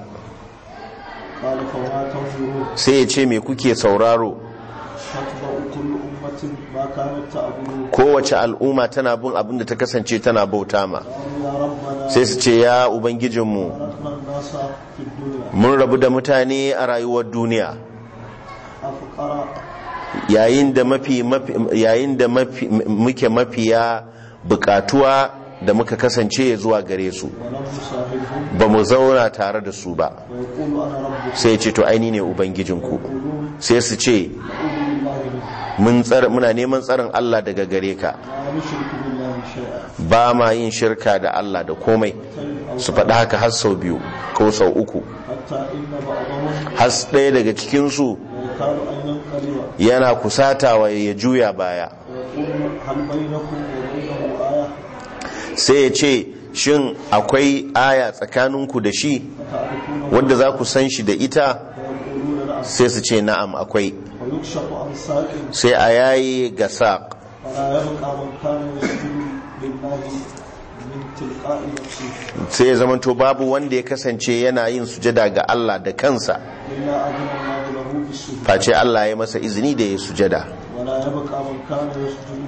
قال فما تنظرون sai ya ce me kuke sauraro تتبع كل أمة ما كانت تعبد kowace al'umma tana bin abin da ta kasance tana bauta ma قالوا يا ربنا sai su ce ya ubangijinmu تركنا الناس في الدنيا mun rabu da mutane a rayuwar duniya أفقر yayin da mafi mafi- yayin da mafi muke mafiya bukatuwa da muka kasance zuwa gare su ولم نصاحبهم ba mu zauna tare da su ba ويقول أنا ربكم sai ya ce to aini ne ubangijinku يقولون sai su ce أعوذ بالله منك mun tsar muna neman tsarin Allah daga gare ka لا نشرك بالله شيئا ba ma yin shirka da Allah da komai أو su faɗi haka har sau biyu ko sau uku حتى إن بعضهم har ɗaya daga cikinsu يكاد أن ينقلب yana kusatawa ya juya baya ويقول هل بينكم وبينه آية sai ya ce shin akwai aya tsakaninku da shi فتعرفونه wanda za ku san shi da ita فيقولون نعم sai su ce na'am akwai ويكشف عن ساق sai a yayi ga saƙ فلا يبقى من كان يسجد لله من تلقاء نفسه sai ya zamanto babu wanda ya kasance yana yin sujada ga Allah da kansa إلا أذن الله له بالسجود face Allah ya masa izini da ya sujada ولا يبقى من كان يسجد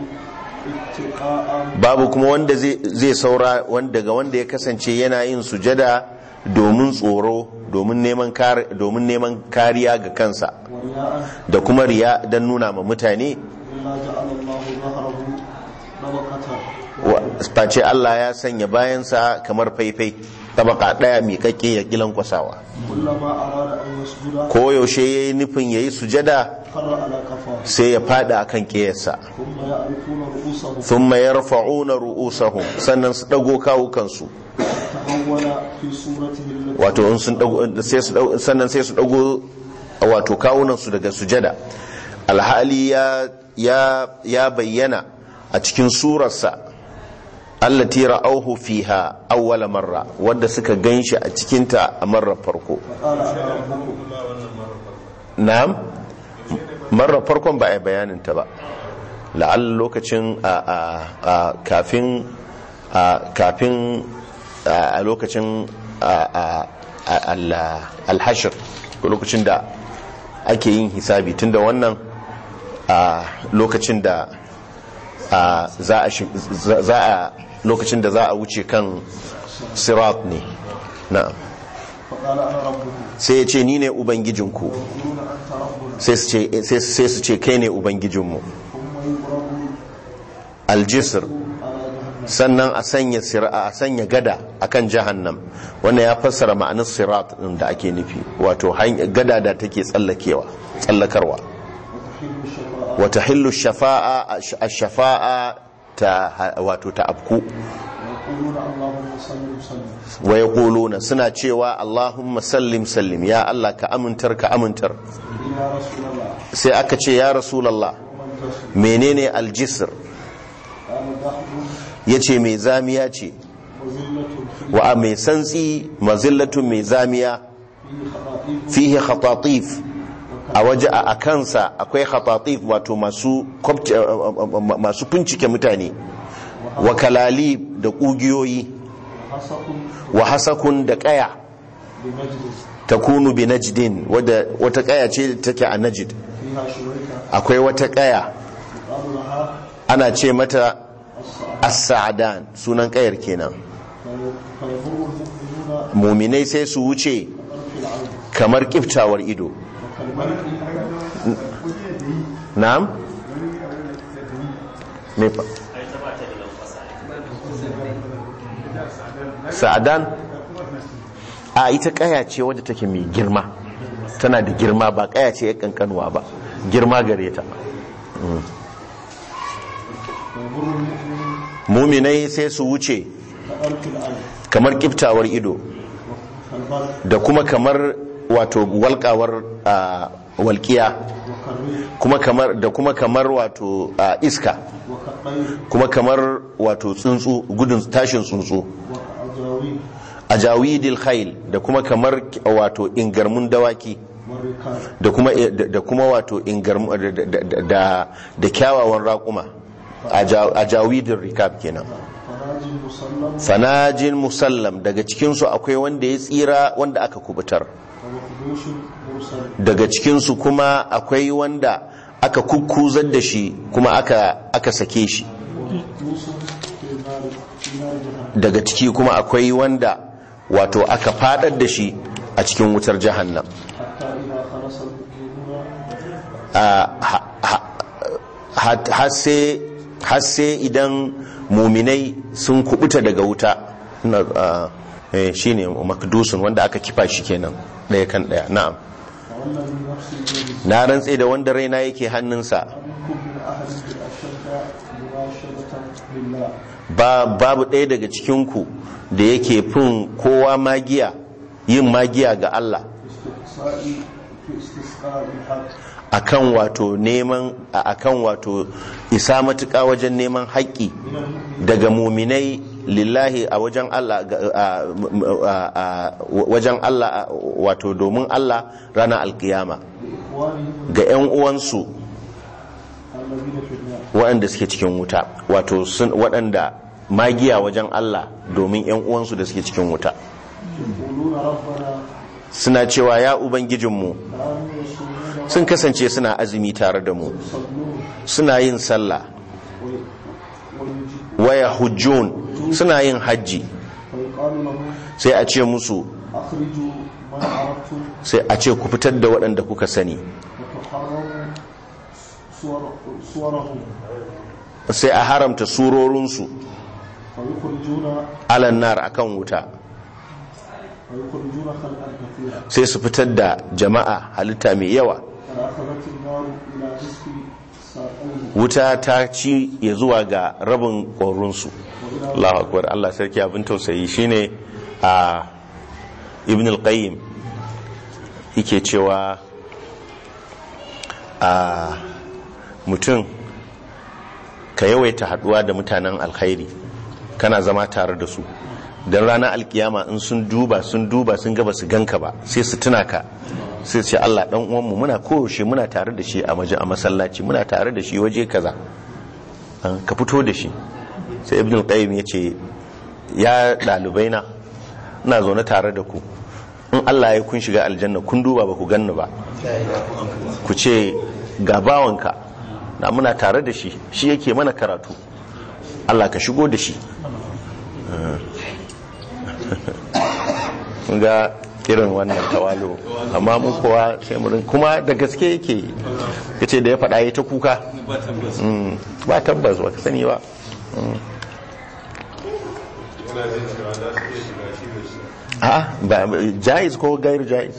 اتقاء babu kuma wanda zai zai saura wanda daga wanda ya kasance yana yin sujada domin tsoro domin neman kar domin neman kariya ga kansa ورياء da kuma riya don nuna ma mutane إلا جعل الله ظهره طبقة wa- face Allah ya sanya bayansa kamar faifai tabaka daya miƙaƙƙe ya kilan kwasawa كلما أراد أن يسجد ko yaushe yayi nufin yayi sujada خر على كفاه sai ya fada akan kiyarsa ثم يعرفون رؤوسهم thumma yarfa'una ru'usahum sannan su dago kawukansu تحول في صورته التي wato in sun dago sai su dago sannan sai su dago wato kawunansu daga sujada alhali ya ya ya bayyana a cikin surarsa allati ra'awhu fiha awwala marra wanda suka ganshi a cikin ta a marar farko قال أنا ربكم na'am marar farkon ba a yi bayanin ta ba la'alla lokacin a a a kafin a kafin a a lokacin a a a- al- alhashir ko lokacin da ake yin hisabi tunda wannan a lokacin da a za a shi- za za a lokacin da za a wuce kan sirat ne na'am فقال أنا ربكم sai ya ce ni ne ubangijinku يقولون أنت ربنا sai su ce sai- sai su ce kai ne ubangijinmu ثم يضرب aljisir على جهنم sannan a sanya sira- a sanya gada akan jahannam wannan ya fassara ma'anar sirat din da ake nufi wato hany- gada da take tsallakewa tsallakarwa وتحل الشفاعة wata hillu shafa'a a shafa'a ta wato ta afku ويقولون اللهم صل وسلم wa yaquluna suna cewa Allahumma sallim sallim ya Allah ka amintar ka amintar يا رسول الله sai aka ce ya rasulullah ومن جسد menene aljisr قال ضحك yace mai zamiya ce وذلة في wa mai santsi mazillatun mai zamiya فيه خطائف fihi khatatif a waje a kansa akwai khatatif wato masu kwabce- masu fincike mutane wa kalali da kugiyoyi وحسق wa hasakun da kaya بمجلس takunu bi najdin wadda wata kaya ce take a najd فيها شريكة akwai wata kaya يقال لها ana ce mata الصعد as-sa'dan sunan kayar kenan في- فيمر المؤمنون muminai sai su wuce بطرف العين kamar kiftawar ido وكالملك na'am me fa sa'adan a ita kaya ce wadda take mai girma tana da girma ba kaya ce ya kankanuwa ba girma gare ta فيمر المؤمن muminai sai su wuce بطرف العين kamar kiftawar ido كالبرق da kuma kamar wato walƙawar a, walƙiya وكالريح kuma kamar da kuma kamar wato a, iska وكالطير kuma kamar wato tsuntsu gudun tashin tsuntsu وكأجاويل a jawidil khail da kuma kamar wato ingarmun dawaki والركاب da kuma da kuma wato ingarmu da da da, da kyawawan raƙuma a ja- a jawidil rikab kenan فراج مسلم fanajin musallam daga cikinsu akwai wanda ya tsira wanda aka kubutar ومخدوش مرسل daga cikinsu kuma akwai wanda aka kukkuzar da shi kuma aka aka sake shi ومقدوس في نار في نار جهنم daga ciki kuma akwai wanda wato aka fadar da shi a cikin wutar jahannam حتى إذا خلص المؤمنون a- ha- ha- ha- har sai har sai idan muminai sun kubuta daga wuta na a, eh, shine makdusun wanda aka kifa shi kenan ɗaya kan ɗaya na'am والذي نفسي بيده na rantse da wanda raina yake hannunsa منكم من أحد أشد مناشدة لله ba babu ɗaya daga cikinku da yake fin kowa magiya yin magiya ga Allah استقصاء في استسقاء الحق akan wato neman a- akan wato isa matuƙa wajen neman haƙƙi من المؤمنين daga muminai lillahi a wajen Allah ga- a- a- a- wajen Allah a- wato domin Allah ranar alkiyama لإخوانهم ga 'yan uwansu الذين في النار waɗanda suke cikin wuta wato sun waɗanda magiya wajen Allah domin 'yan uwansu da suke cikin wuta يقولون ربنا suna cewa ya ubangijinmu كانوا يصومون sun kasance suna azumi tare da mu ويصلون suna yin sallah وي- ويجي- waya hujjun suna yin hajji فيقال لهم sai a ce musu أخرجوا من عرفتم sai a ce ku fitar da waɗanda kuka sani وتحرموا صور صورهم sai a haramta surorinsu فيخرجون alan nar akan wuta ويخرجون خلقا كثيرا sai su fitar da jama'a halitta mai yawa فأخذت النار إلى نصف ساقيه wuta ta ci ya zuwa ga rabin ƙorinsu Allahu akbar Allah sarki abin tausayi shine a ibn al-qayyim yake cewa a mutum ka yawaita haduwa da mutanen alkhairi kana zama tare da su don ranar alkiyama in sun duba sun duba sun gaba su ganka ba sai su tuna ka sai su ce Allah dan uwanmu muna koyaushe muna tare da shi a waje a masallaci muna tare da shi waje kaza an ka fito da shi sai ibn al-qayyim ya ce ya dalibai na ina zaune tare da ku in Allah ya kun shiga aljanna kun duba ba ku ganni ba ku ce ga bawanka na muna tare da shi shi yake mana karatu Allah ka shigo da shi Kun ga irin wannan tawalo amma mu kowa sai mu rin- kuma da gaske yake yace da ya faɗa ya ta kuka Mm, ba tabbas ba ka sani ba Mm. a ba jaiz ko gair jaiz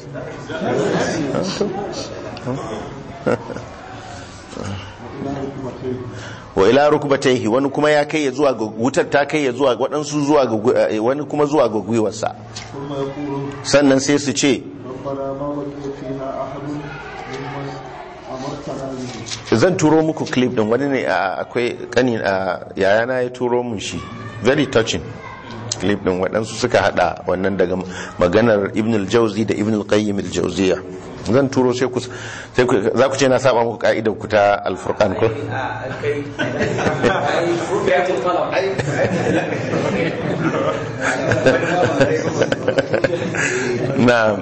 wa ila rukbatayhi wani kuma ya kai ya zuwa ga wutar ta kai ya zuwa ga waɗansu zuwa ga gu- eh, wani kuma zuwa ga gwiwarsa ثم يقول sannan sai su ce ربنا ما بقي فيها أحد ممن أمرتنا به zan turo muku clip din wani ne a- akwai kani a yayana ya turo mun shi very touching clip din waɗansu suka hada wannan daga maganar ibn al-jauzi da ibn al-qayyim al-jauziya zan turo sai ku sai ku za ku ce na saba muku ka'idar ku ta al-furqan ko na'am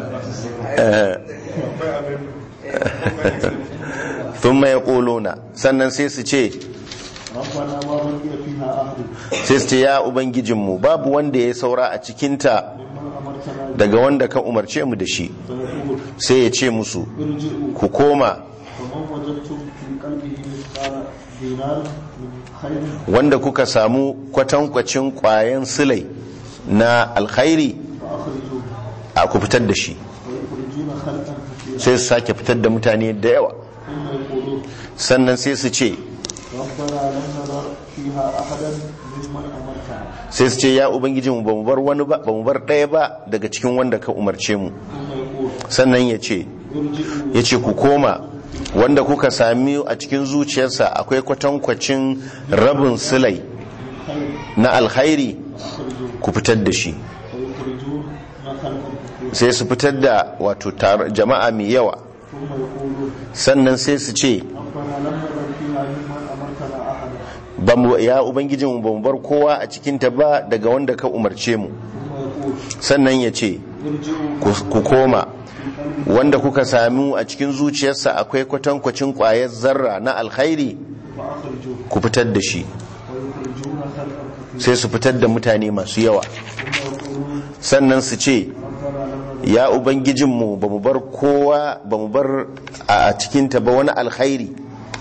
thumma yaquluna sannan sai su ce ربنا ما بقي فيها أحد sai su ce ya ubangijinmu babu wanda ya saura a cikinta ممن أمرتنا daga wanda ka umarce mu da shi فيقول sai ya ce musu ارجعوا ku koma فمن وجدتم في قلبه مثقال دينار من خير wanda kuka samu kwatankwacin kwayan silai na alkhairi فأخرجوه a ku fitar da shi ويخرجون خلقا كثيرا sai su sake fitar da mutane da yawa ثم يقولون sannan sai su ce ربنا لم نذر فيها أحدا ممن أمرتنا sai su ce ya ubangijinmu ba mu bar wani ba ba mu bar ɗaya ba daga cikin wanda ka umarce mu ثم يقول sannan ya ce ارجعوا ya ce ku koma wanda kuka sami a cikin zuciyarsa akwai kwatankwacin rabin silai خير na alkhairi أخرجوه ku fitar da shi ويخرجون خلقا كثيرا sai su fitar da wato tar- jama'a mai yawa ثم يقولون sannan sai su ce ربنا لم نذر فيها ممن أمرتنا أحدا ba mu ya ubangijin ba mu bar kowa a cikinta ba daga wanda ka umarce mu ثم يقول sannan ya ce ارجعوا ku ku koma في قلبه wanda kuka sami a cikin zuciyarsa akwai kwatankwacin kwayar zarra na alkhairi فأخرجوه ku fitar da shi ويخرجون خلقا كثيرا sai su fitar da mutane masu yawa ثم يقولون sannan su ce ربنا لم نذر ya ubangijinmu ba mu bar kowa ba mu bar a cikinta ba wani alkhairi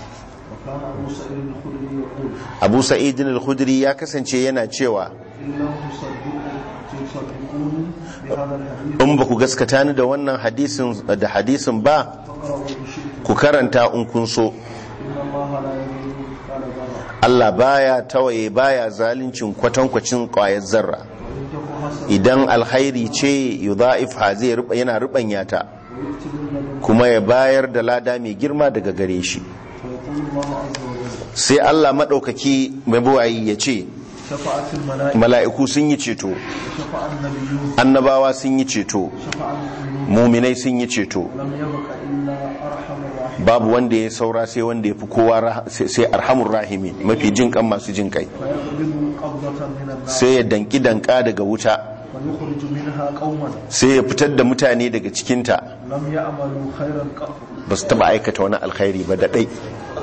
وكان أبو سعيد الخدري يقول abu sa'idin al-khudri ya kasance yana cewa إن لم تصدقوا تصدقوني بهذا الحديث in ba ku gaskata ni da wannan hadisin da hadisin ba فاقرأوا بشئتم ku karanta in kun so إن الله لا يميل مثقال ذرة Allah baya tawaye baya zalincin kwatankwacin kwayar zarra وإن تك حسنة idan alkhairi ce yudha'ifha zai ruba yana rubanya ta ويؤتي من لدنه kuma ya bayar da lada mai girma daga gare shi فيقول الله عز وجل sai Allah madaukaki mai buwayi ya ce شفعت الملائكة mala'iku sun yi ceto وشفع النبيون annabawa sun yi ceto شفع المؤمنون muminai sun yi ceto لم يبق إلا أرحم الراحمين babu wanda ya saura sai wanda ya fi kowa rah- sai sai arhamur rahimi mafi jin kan masu jin kai فيقبض قبضة من النار sai ya danki danka daga wuta ويخرج منها قوما sai ya fitar da mutane daga cikinta لم يعملوا خيرا قط ba su taba aikata wani alkhairi ba da ɗai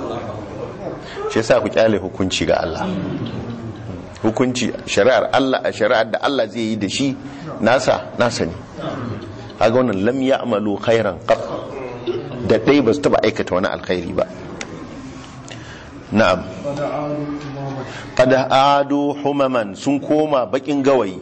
shi yasa ku kyale hukunci ga Allah hukunci shari'ar Allah a shari'ar da Allah zai yi da shi nasa nasa ne haga wannan lam ya'malu khairan qat da ɗai ba su taba aikata wani alkhairi ba na'am فدعانوا إماما qad adu humaman sun koma bakin gawayi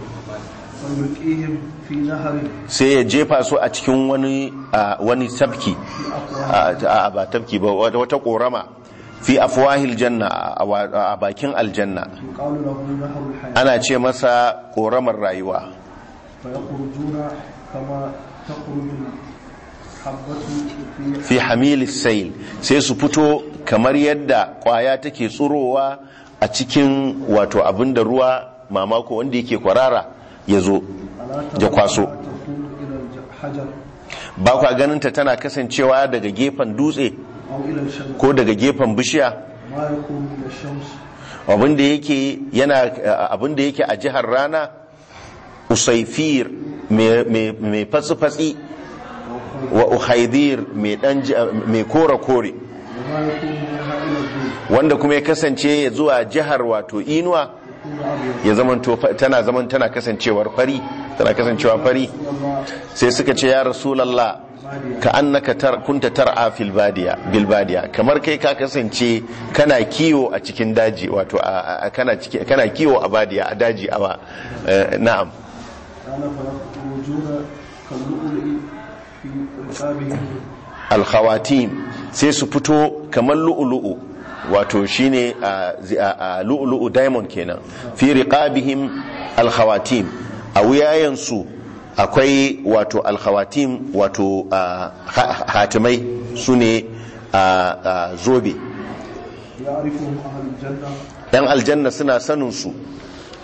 ويلقيهم في نهر sai ya jefa su a cikin wani a, wani tafki a, a, ba tafki ba wata wata korama fi afwahil janna a, a- a bakin aljanna يقال له نهر الحياة ana ce masa koramar rayuwa فيخرجون كما تخرج الحبة في fi hamilis sail sai su fito kamar yadda kwaya take tsurowa a cikin wato abin da ruwa mamako wanda yake kwarara ya zo ألا ya kwaso تكون إلى الحجر ba kwa ganinta tana kasancewa daga gefen dutse أو إلى الشمس ko daga gefen bishiya ما يكون من الشمس abinda yake yana abinda yake a jihar rana usaifir mai- mai mai fatsi-fatsi wa uhaidir mai dan ji- mai kore-kore وما يكون منها إلى الدود wanda kuma ya kasance ya zuwa jihar wato inuwa يكون أبيض ya zaman tana zaman tana kasancewar fari tana kasancewa fari الله sai suka ce ya rasulallah ka annaka tar, kunta tar'a fil badiya bil badiya kamar kai ka kasance kana kiwo a cikin daji wato a, a- kana ciki- kana kiwo a badiya a daji a eh, na'am قال فيخرجون كاللؤلؤ في رقابهم al khawatim sai su fito kamar lu'lu'u wato shine a, zi- a, a lu'lu'u diamond kenan fi riqabihim al khawatim a wuyayensu akwai wato al khawatim wato a, ha- hatimai sune a, a zobe يعرفهم أهل الجنة yan aljanna suna sanin su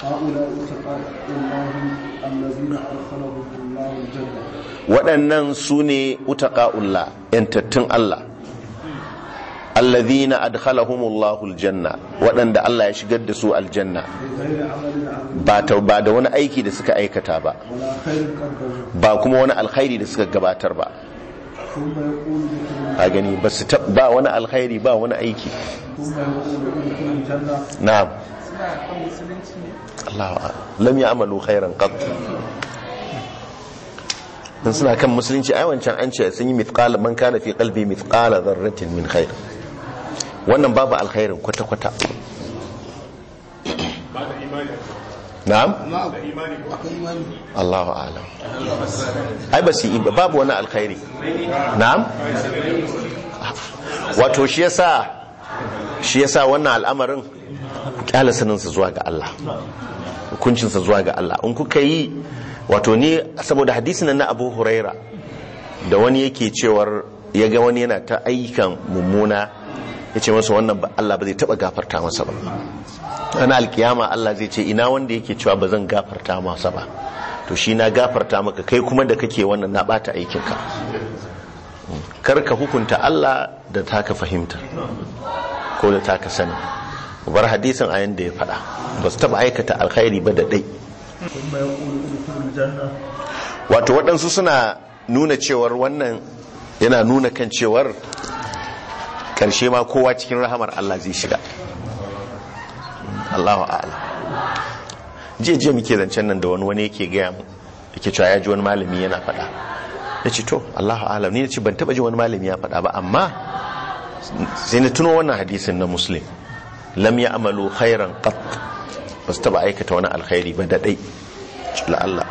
هؤلاء اتقاء الله الذين أدخلهم الله الجنة waɗannan su ne utaqa'ullah yantattun Allah alladhina adkhalahumullahu aljanna waɗanda Allah ya shigar da su aljanna بغير عمل عمل ba ta ba da wani aiki da suka aikata ba ولا خير قدموا ba kuma wani alkhairi da suka gabatar ba ثم يقول ادخلوا a gani ba su tab- ba wani alkhairi ba wani aiki ثم يقول ادخلوا الجنة na'am Allahu a'lam. lam ya'malu khairan qat dan suna kan musulunci ai wancan an ce sun yi mithqala man kana fi qalbi mithqala dharratin min khair wannan babu alkhairin kwata kwata na'am amma akwai imani Allahu a'lam ai ba su yi ba babu wani alkhairi na'am wato shi yasa shi yasa wannan al'amarin kyala saninsa zuwa ga Allah hukuncinsa zuwa ga Allah in kuka yi wato ni saboda hadisin nan na Abu Huraira da wani yake cewar ya ga wani yana ta ayyukan mummuna ya ce masa wannan ba Allah ba zai taba gafarta masa ba ana alkiyama Allah zai ce ina wanda yake cewa ba zan gafarta masa ba to shi na gafarta maka kai kuma da kake wannan na bata aikinka kar ka hukunta Allah da taka fahimta ko da taka sani bar hadisin a yanda ya faɗa ba su taɓa aikata alkhairi ba da ɗai ثم يقول ادخلوا الجنة wato waɗansu suna nuna cewar wannan yana nuna kan cewar ƙarshe ma kowa cikin rahamar Allah zai shiga Allahu a'ala jiya jiya muke zancen nan da wani wani yake gaya mu yake cewa ya ji wani malami yana faɗa ya ce to Allahu a'ala ni na ce ban taɓa ji wani malami ya faɗa ba amma sai na tuno wannan hadisin na muslim lam ya amalu khairan qat ba su taɓa aikata wani alkhairi ba da ɗai la Allah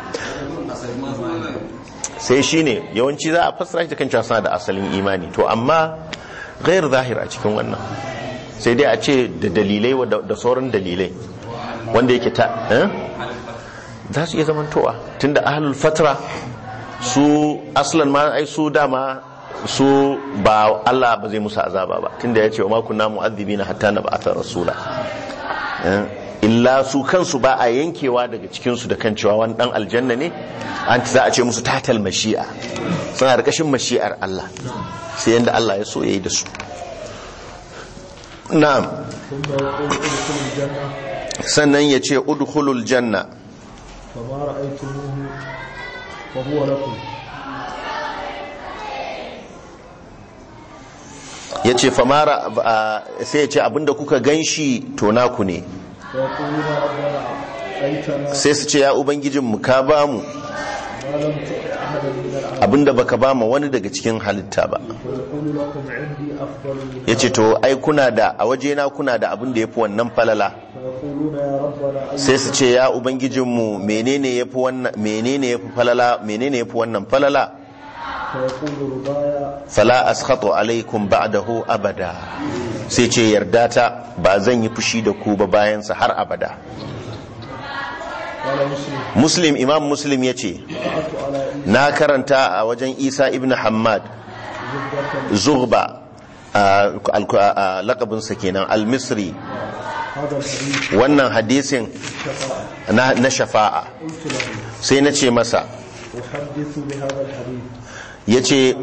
sai shi ne yawanci za a fassara shi da kan cewa suna da asalin imani to amma gairu zahir a cikin wannan sai dai a ce da dalilai wa- da da sauran dalilai wanda yake ta eh? za su iya zamantowa tunda ahlul fatra su aslan ma ai su dama su ba Allah ba zai musu azaba ba tunda ya ce wa ma kunna mu'adhibina hatta nab'atha rasula Eh, illa su kansu ba a yankewa daga cikinsu da kan cewa wani dan aljanna ne an za a ce musu tatal mashi'a suna da kashin mashi'ar Allah sai yanda Allah ya so yayi da su na'am ثم يقول ادخلوا الجنة sannan ya ce udkhulul janna فما رأيتموه فهو لكم ya ce famara a- sai ya ce abinda kuka ganshi to naku ne فيقولون ربنا أيتنا sai su ce ya ubangijinmu ka ba mu ما لم تؤت أحدا من العالمين abinda baka ba mu wani daga cikin halitta ba ويقول لكم عندي أفضل من ya ce to ai kuna da a wajena kuna da abin da ya fi wannan falala فيقولون يا ربنا أي sai su ce ya ubangijinmu menene yafi wannan menene yafi falala menene yafi wannan falala فيقول ربايا fala askhatu alaikum ba'dahu abada sai ce yarda ta ba zan yi fushi da ku ba bayan sa har abada قال مسلم muslim imam muslim yace قرأت على إيسى na karanta a wajen isa ibn hammad زبدة zughba a- al- a- lakabinsa kenan al-misri هذا الحديث wannan hadisin شفاعة na na shafa'a قلت له sai na ce masa أحدث بهذا الحديث ya ce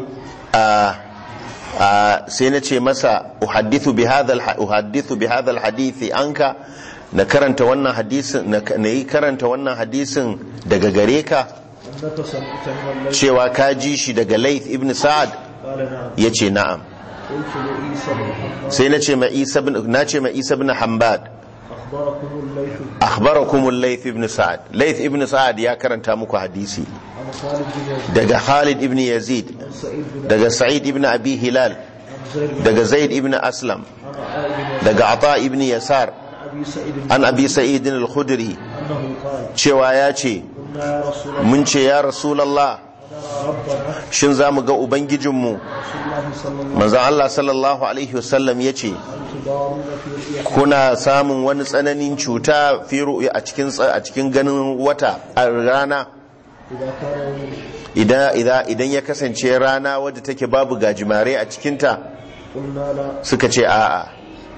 sai na ce masa uhaddithu bi hadha al- uhaddithu bi hadha alhadithi anka na karanta wannan hadisin na na yi karanta wannan hadisin daga gare ka أنك سمعتني الليل cewa ka ji shi daga Laith ibn Sa'ad قال نعم yace na'am قلت لعيسى بن حماد sai na ce ma Isa ibn na ce ma Isa ibn Hanbad أخبركم الليث akhbarakum al-Laith ibn Sa'ad Laith ibn Sa'ad ya karanta muku hadisi عن خالد بن يزيد daga Khalid ibn Yazid عن سعيد بن daga Sa'id ibn Abi Hilal عن زيد بن daga Zaid ibn Aslam عن عطاء بن يزيد daga Ata ibn Yasar عن أبي سعيد an Abi Sa'id al-Khudri أنه قال cewa ya ce قلنا يا رسول الله mun ce ya Rasulullah ربنا shin za mu ga ubangijinmu رسول الله صلى الله manzon Allah sallallahu alaihi wasallam ya ce عليه وسلم تضارون في رؤيته kuna samun wani tsananin cuta fi ru'ya a cikin a cikin ganin wata a rana إذا كان يوم idan idan idan ya kasance rana wadda take babu gajimare a cikinta قلنا لا suka ce a'a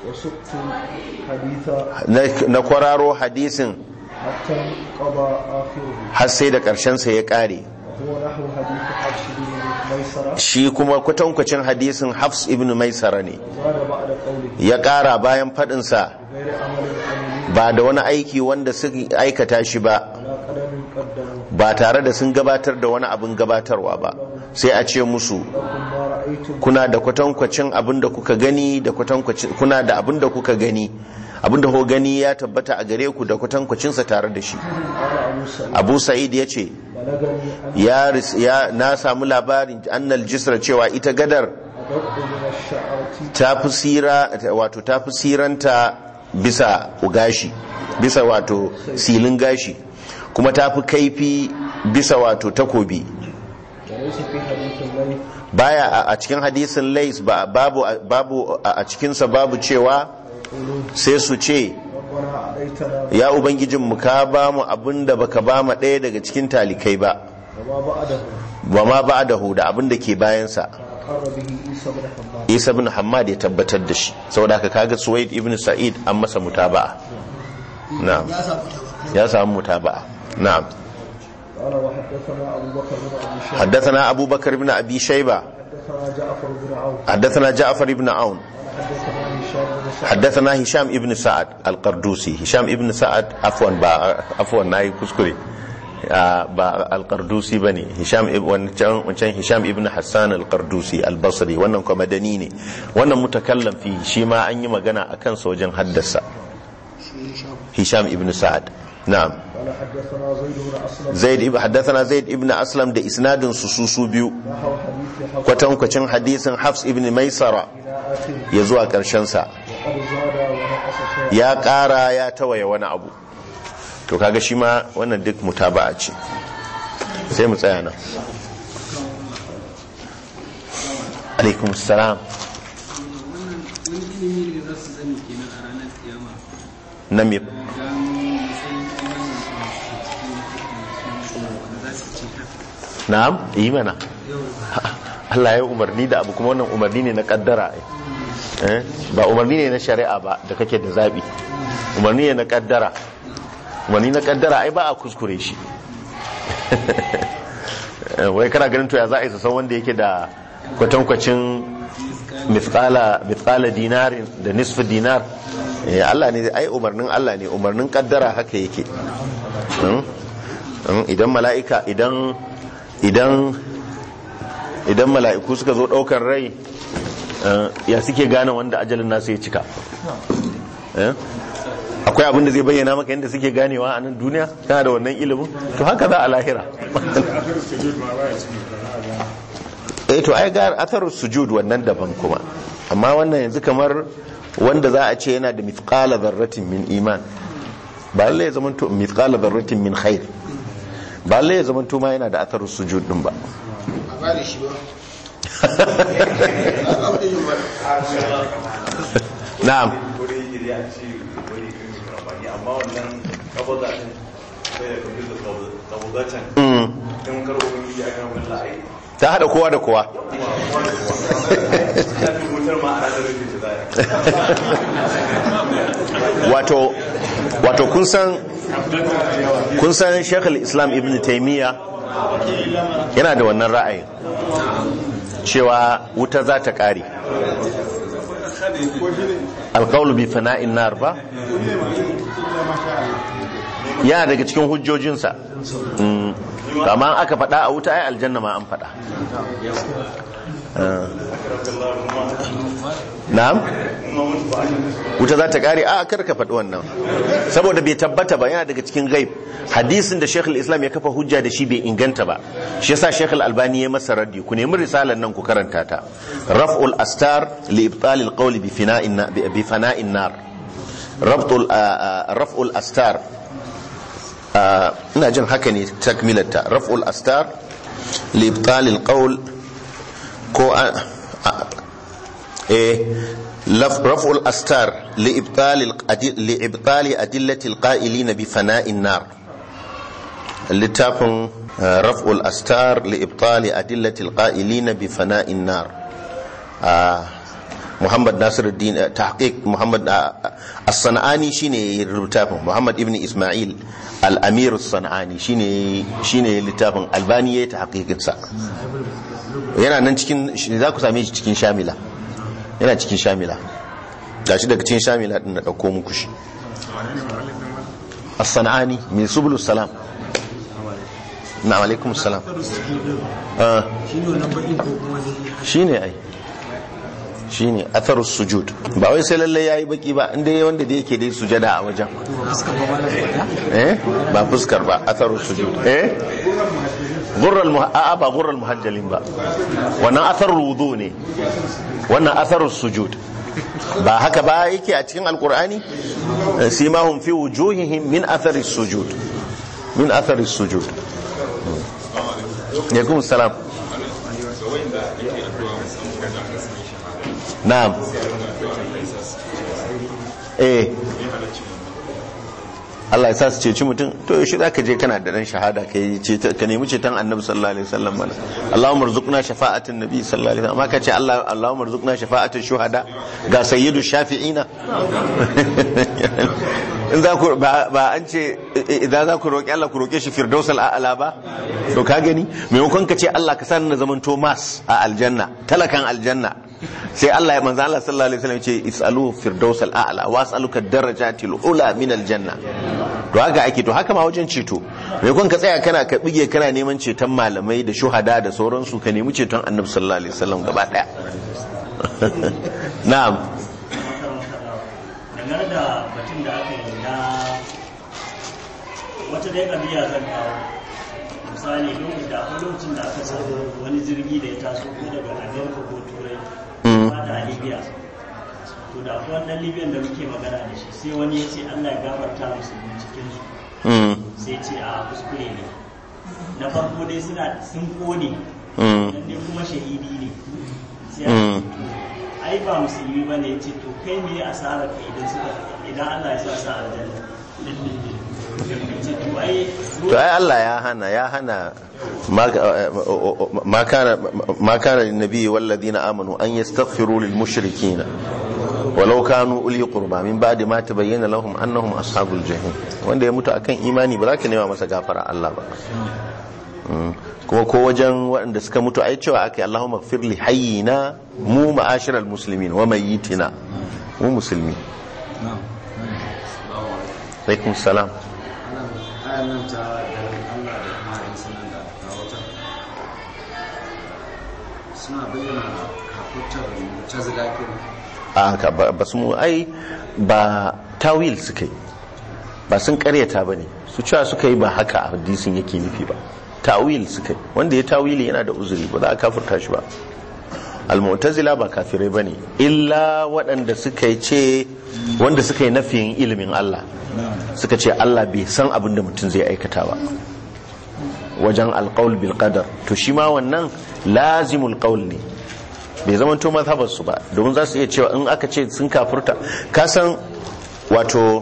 وسقت حديث na- na kwararo hadisin حتى انقضى آخره har sai da ƙarshensa ya ƙare وهو نحو حديث حفص بن ميسرة shi kuma kwatankwacin hadisin hafs ibn maisara ne زاد بعد قوله ya ƙara bayan faɗinsa غير عمل عملي ba da wani aiki wanda suka aikata shi ba على قدم قدمه ba tare da sun gabatar da wani abin gabatarwa ba sai a ce musu لكم ما رأيتم kuna da kwatankwacin abin da kuka gani da kwatankwacin kuna da abin da kuka gani abin da kuka gani ya tabbata a gare ku da kwatankwacinsa tare da shi قال أبو سعيد abu sa'id ya ce بلغني أن ya ris- ya na samu labarin annal jisra cewa ita gadar أدق من الشعرة ta fi sira wato ta fi siranta bisa gashi bisa wato silin gashi kuma ta fi kaifi bisa wato takobi وليس في حديث الليل baya a- a cikin hadisin lais ba babu babu a a cikinsa babu cewa يقولون sai su ce ربنا أعطيتنا ya ubangijin mu ka ba mu abin da baka ba mu ɗaya daga cikin talikai ba وما بعده ba ma ba da da abin da ke bayansa فأقر به عيسى بن حماد isa bin hamad ya tabbatar da shi saboda haka kaga suwaid ibn sa'id an masa mutaba'a na'am ya samu mutaba'a na'am قال وحدثنا أبو بكر بن أبي شيبة حدثنا أبو بكر بن أبي شيبة حدثنا جعفر بن عون حدثنا جعفر بن عون حدثنا هشام بن سعد حدثنا هشام ابن سعد القردوسي هشام ابن سعد عفوا با عفوا ناي كسكري آه، با القردوسي بني هشام اب- wancan wancan Hisham ibn Hassan al-Qardusi al-Basri wannan kuma madani ne wannan mutakallam fi shi ma an yi magana akan sa wajen haddasa Hisham ibn Sa'ad na'am قال حدثنا زيد بن أسلم Zaid ibn haddathana Zaid ibn Aslam da isnadin su su su biyu نحو حديث حفص kwatankwacin hadisin Hafs ibn Maisara إلى آخره ya zuwa karshen sa وقد زاد ونقص شيئا ya ƙara ya tawaye wani abu to kaga shi ma wannan duk mutaba'a ce sai mu tsaya nan alaikum salam wani ilimi ne za su sani kenan a ranar kiyama na me gano matsayin imanin su a cikin wanda za su ce haka na'am yi mana Allah ya umarni da abu kuma wannan umarni ne na kaddara ai. eh ba umarni ne na shari'a ba da kake da zabi umarni ne na kaddara umarni na kaddara ai ba a kuskure shi Eh, wai kana ganin to ya za a yi su san wanda yake da kwatankwacin mithqala mithqala dinarin da nisfu dinar eh Allah ne ai umarnin Allah ne umarnin kaddara haka yake Hmm? Hmm, idan mala'ika idan idan idan mala'iku suka zo daukar rai eh, ya suke gane wanda ajalin nasu ya cika Eh? akwai abin da zai bayyana maka yadda suke ganewa a nan duniya kana da wannan ilimin to haka za a lahira eh to ai ga atharu sujud wannan daban kuma amma wannan yanzu kamar wanda za a ce yana da mithqala dharratin min iman ba lalle ya zama to mithqala dharratin min khair ba lalle ya zama to ma yana da atharu sujud din ba na'am amma wannan kabada din sai ya kabi da kabadatan Mm. in karo wani ya ga wannan la'ayi ta hada kowa da kowa ta fi mutar ma a ranar rufe ta zaya wato wato kun san kun san Sheikh islam Ibn Taymiyyah yana da wannan ra'ayin cewa wuta za ta kare alqawlu bi fana'in nar ba yana daga cikin hujjojinsa Mm. amma aka faɗa a wuta ai aljanna ma an faɗa Ah. na'am wuta za ta kare a kar ka faɗi wannan saboda bai tabbata ba yana daga cikin gaib hadisin da shekul islam ya kafa hujja da shi bai inganta ba shi yasa shekul albani ya masa raddi ku nemi risalar nan ku karanta ta raf'ul astar li ibtal al qawl bi fina'in na- bi fana'in nar raf'ul raf'ul astar ah, ina jin haka ne takmilarta raf'ul astar li ibtal al qawl ko a- a- eh لف- رفع الأستار لإبطال الأدل لإبطال أدلة القائلين بفناء النار littafin uh, raf'ul astar li ibtali adillati alqa'ilina bi fana'in nar uh, muhammad nasiruddin eh, tahqiq muhammad ah, ah, as-sanani shine yayi littafin muhammad ibn isma'il al-amir as-sanani shine shine littafin albani yayi tahqiqin sa yana nan cikin shi- za ku same shi cikin shamila yana cikin shamila gashi daga cikin shamila din na dauko muku shi as-sanani min subulus salam na alaikum salam ah shine wannan bakin ko kuma dai shine ai shine atharus sujud ba wai sai lalle yayi baki ba inda yayi wanda da yake dai sujada a wajen eh ba fuskar ba atharus sujud eh gurral muha a ba gurral muhajjalin ba wannan atharul wudu ne wannan atharus sujud ba haka ba yake a cikin alqur'ani Eh, simahum fi wujuhihim min atharis sujud min atharis sujud alaikum salam na'am eh Allah ya sa su ceci mutum to yaushe zaka je kana da ran shahada ka yi ce ka nemi ceton Annabi sallallahu alaihi wasallam mana Allahumma rzuqna shafa'atan nabi sallallahu alaihi wasallam amma ka ce Allah Allahumma rzuqna shafa'atan shuhada ga sayyidu shafi'ina in za ku ba ba an ce idan za ku roki Allah ku roke shi firdausal a'la ba to ka gani maimakon ka ce Allah ka sa ni na zaman Thomas a aljanna talakan aljanna sai Allah ya manzo Allah sallallahu alaihi wasallam ce isalu firdausal a'la wa as'aluka darajatil ula min aljanna to haka ake to haka ma wajen ceto maimakon ka tsaya kana ka bige kana neman ceton malamai da shuhada da sauransu ka nemi ceton annabi sallallahu alaihi wasallam gaba daya na'am dangane da batun da aka yi na wata dai ƙabiya zan kawo misali lokacin da akwai lokacin da aka samu wani jirgi da ya taso ko daga amerika ko turai ba da libya to da akwai wannan libyan da muke magana da shi sai wani ya ce allah ya gafarta musulmi cikin su mm sai ce a kuskure ne na farko dai suna sun kone mm dan dai kuma shahidi ne sai Mm. a ce to ai ba musulmi ba ne ya ce to kai me asarar ka idan suka idan Allah ya sa sa aljanna Ya ce to ai to ai Allah ya hana ya hana ma ma kana ma kana lin nabiyyi wal ladina amanu an yastaghfiru lil mushrikeen walau kanu uli qurba min ba'di ma tabayyana lahum annahum ashabul jahim wanda ya mutu akan imani ba za ka nema masa gafara Allah ba Mm. kuma ko wajen waɗanda suka mutu ai cewa aka yi Allahumma gfir li hayyina mu ma'ashiral muslimin wa mayyitina mu musulmi alaikum salam ayan nan ta daren Allah da kuma yin sanar da ta wata suna bayyana kafutar mutazila kenan a haka ba ba su mu ai ba tawil suka yi ba sun karyata ba ne su cewa suka yi ba haka hadisin yake nufi ba tawil suka yi wanda ya tawili yana da uzuri ba za a kafurta shi ba almu'tazila ba kafirai ba ne illa waɗanda suka yi ce wanda suka yi nafiyin ilimin Allah suka ce Allah bai san abin da mutum zai aikata ba wajen alƙaul bil qadar to shi ma wannan lazimul qaul ne bai zama to mazhabar su ba domin za su iya cewa in aka ce sun kafurta ka san wato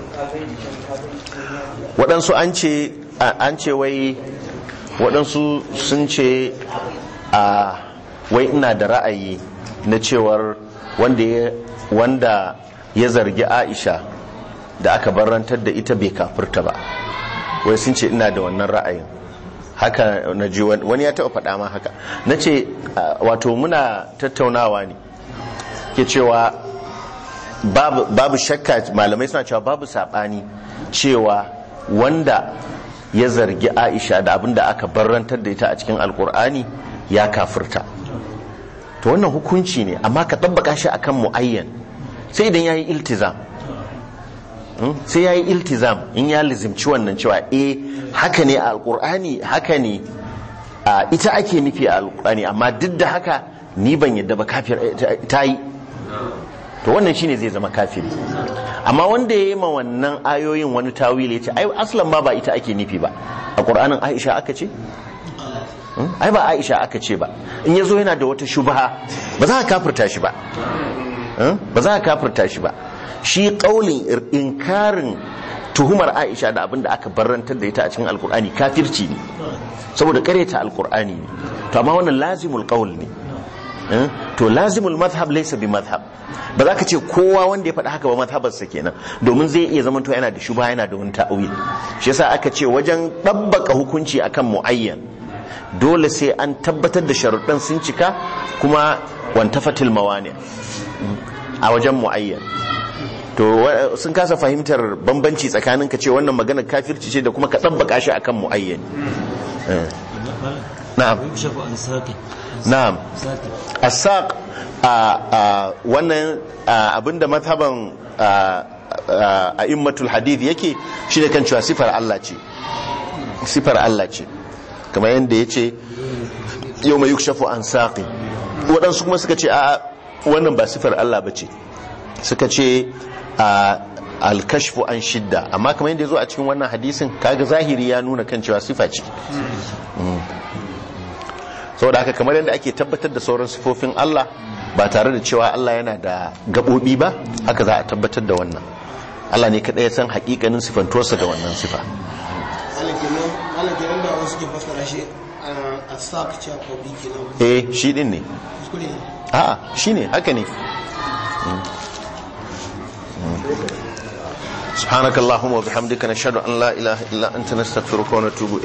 waɗansu an ce an ce wai waɗansu sun ce a wai ina da ra'ayi na cewar wanda ya wanda ya zargi Aisha da aka barantar da ita bai kafurta ba wai sun ce ina da wannan ra'ayin haka na ji wani ya taɓa faɗa ma haka na ce wato muna tattaunawa ne ke cewa babu, babu shakka malamai suna cewa babu saɓani cewa wanda ya zargi aisha da abin da aka barrantar da ita a cikin alkur'ani ya kafirta to wannan hukunci ne amma ka tabbaka shi akan mu'ayyan sai idan ya yi iltizam sai ya yi iltizam in ya lizimci wannan cewa eh haka ne a alkur'ani haka ne a ita ake nufi a alkur'ani amma duk da haka ni ban yadda ba kafir ta yi to wannan shine zai zama kafiri amma wanda ya yi ma wannan ayoyin wani tawili ya ce ai aslan ma ba ita ake nufi ba a ƙur'anin aisha aka ce ai ba aisha aka ce ba in ya zo yana da wata shubha ba za ka kafirta shi ba ba za ka kafirta shi ba shi kaulin inkarin tuhumar aisha da abin da aka barrantar da ita a cikin alkur'ani kafirci ne saboda kareta alkur'ani ne to amma wannan lazimul qaul ne Eh? to lazimul madhhab laysa bi madhhab ba za ka ce kowa wanda ya faɗi haka ba madhabarsa kenan domin zai iya zama to yana da shubha yana da wani ta'awil shi yasa aka ce wajen ɗabbaka hukunci akan muayyan dole sai an tabbatar da sharuɗan sun cika kuma wantafatil mawani a wajen muayyan to wa- sun kasa fahimtar bambanci tsakanin ka ce wannan maganar kafirci ce da kuma ka ɗabbaka shi akan muayyan Eh. na'am يكشف عن ساق na'am ساق asaq a a wannan a, abinda mazhaban a a immatul hadith yake shi da kan cewa sifar Allah ce sifar Allah ce kamar yadda ya ce yau mai yukshafu an saƙi waɗansu kuma suka ce a wannan ba sifar Allah ba ce suka ce a alkashfu an shidda amma kamar yadda ya zo a cikin wannan hadisin kaga zahiri ya nuna kan cewa sifa ce saboda haka kamar yadda ake tabbatar da sauran sifofin Allah ba tare da cewa Allah yana da gaɓoɓi ba haka za a tabbatar da wannan Allah ne kaɗai ya san haƙiƙanin sifantuwarsa da wannan sifa ala kenan da wasu ke fassara shi a sak ce a kwabi kenan eh shi ɗin ne kuskure ne a'a shi ne haka ne سبحانك اللهم وبحمدك نشهد أن لا إله إلا أنت نستغفرك ونتوب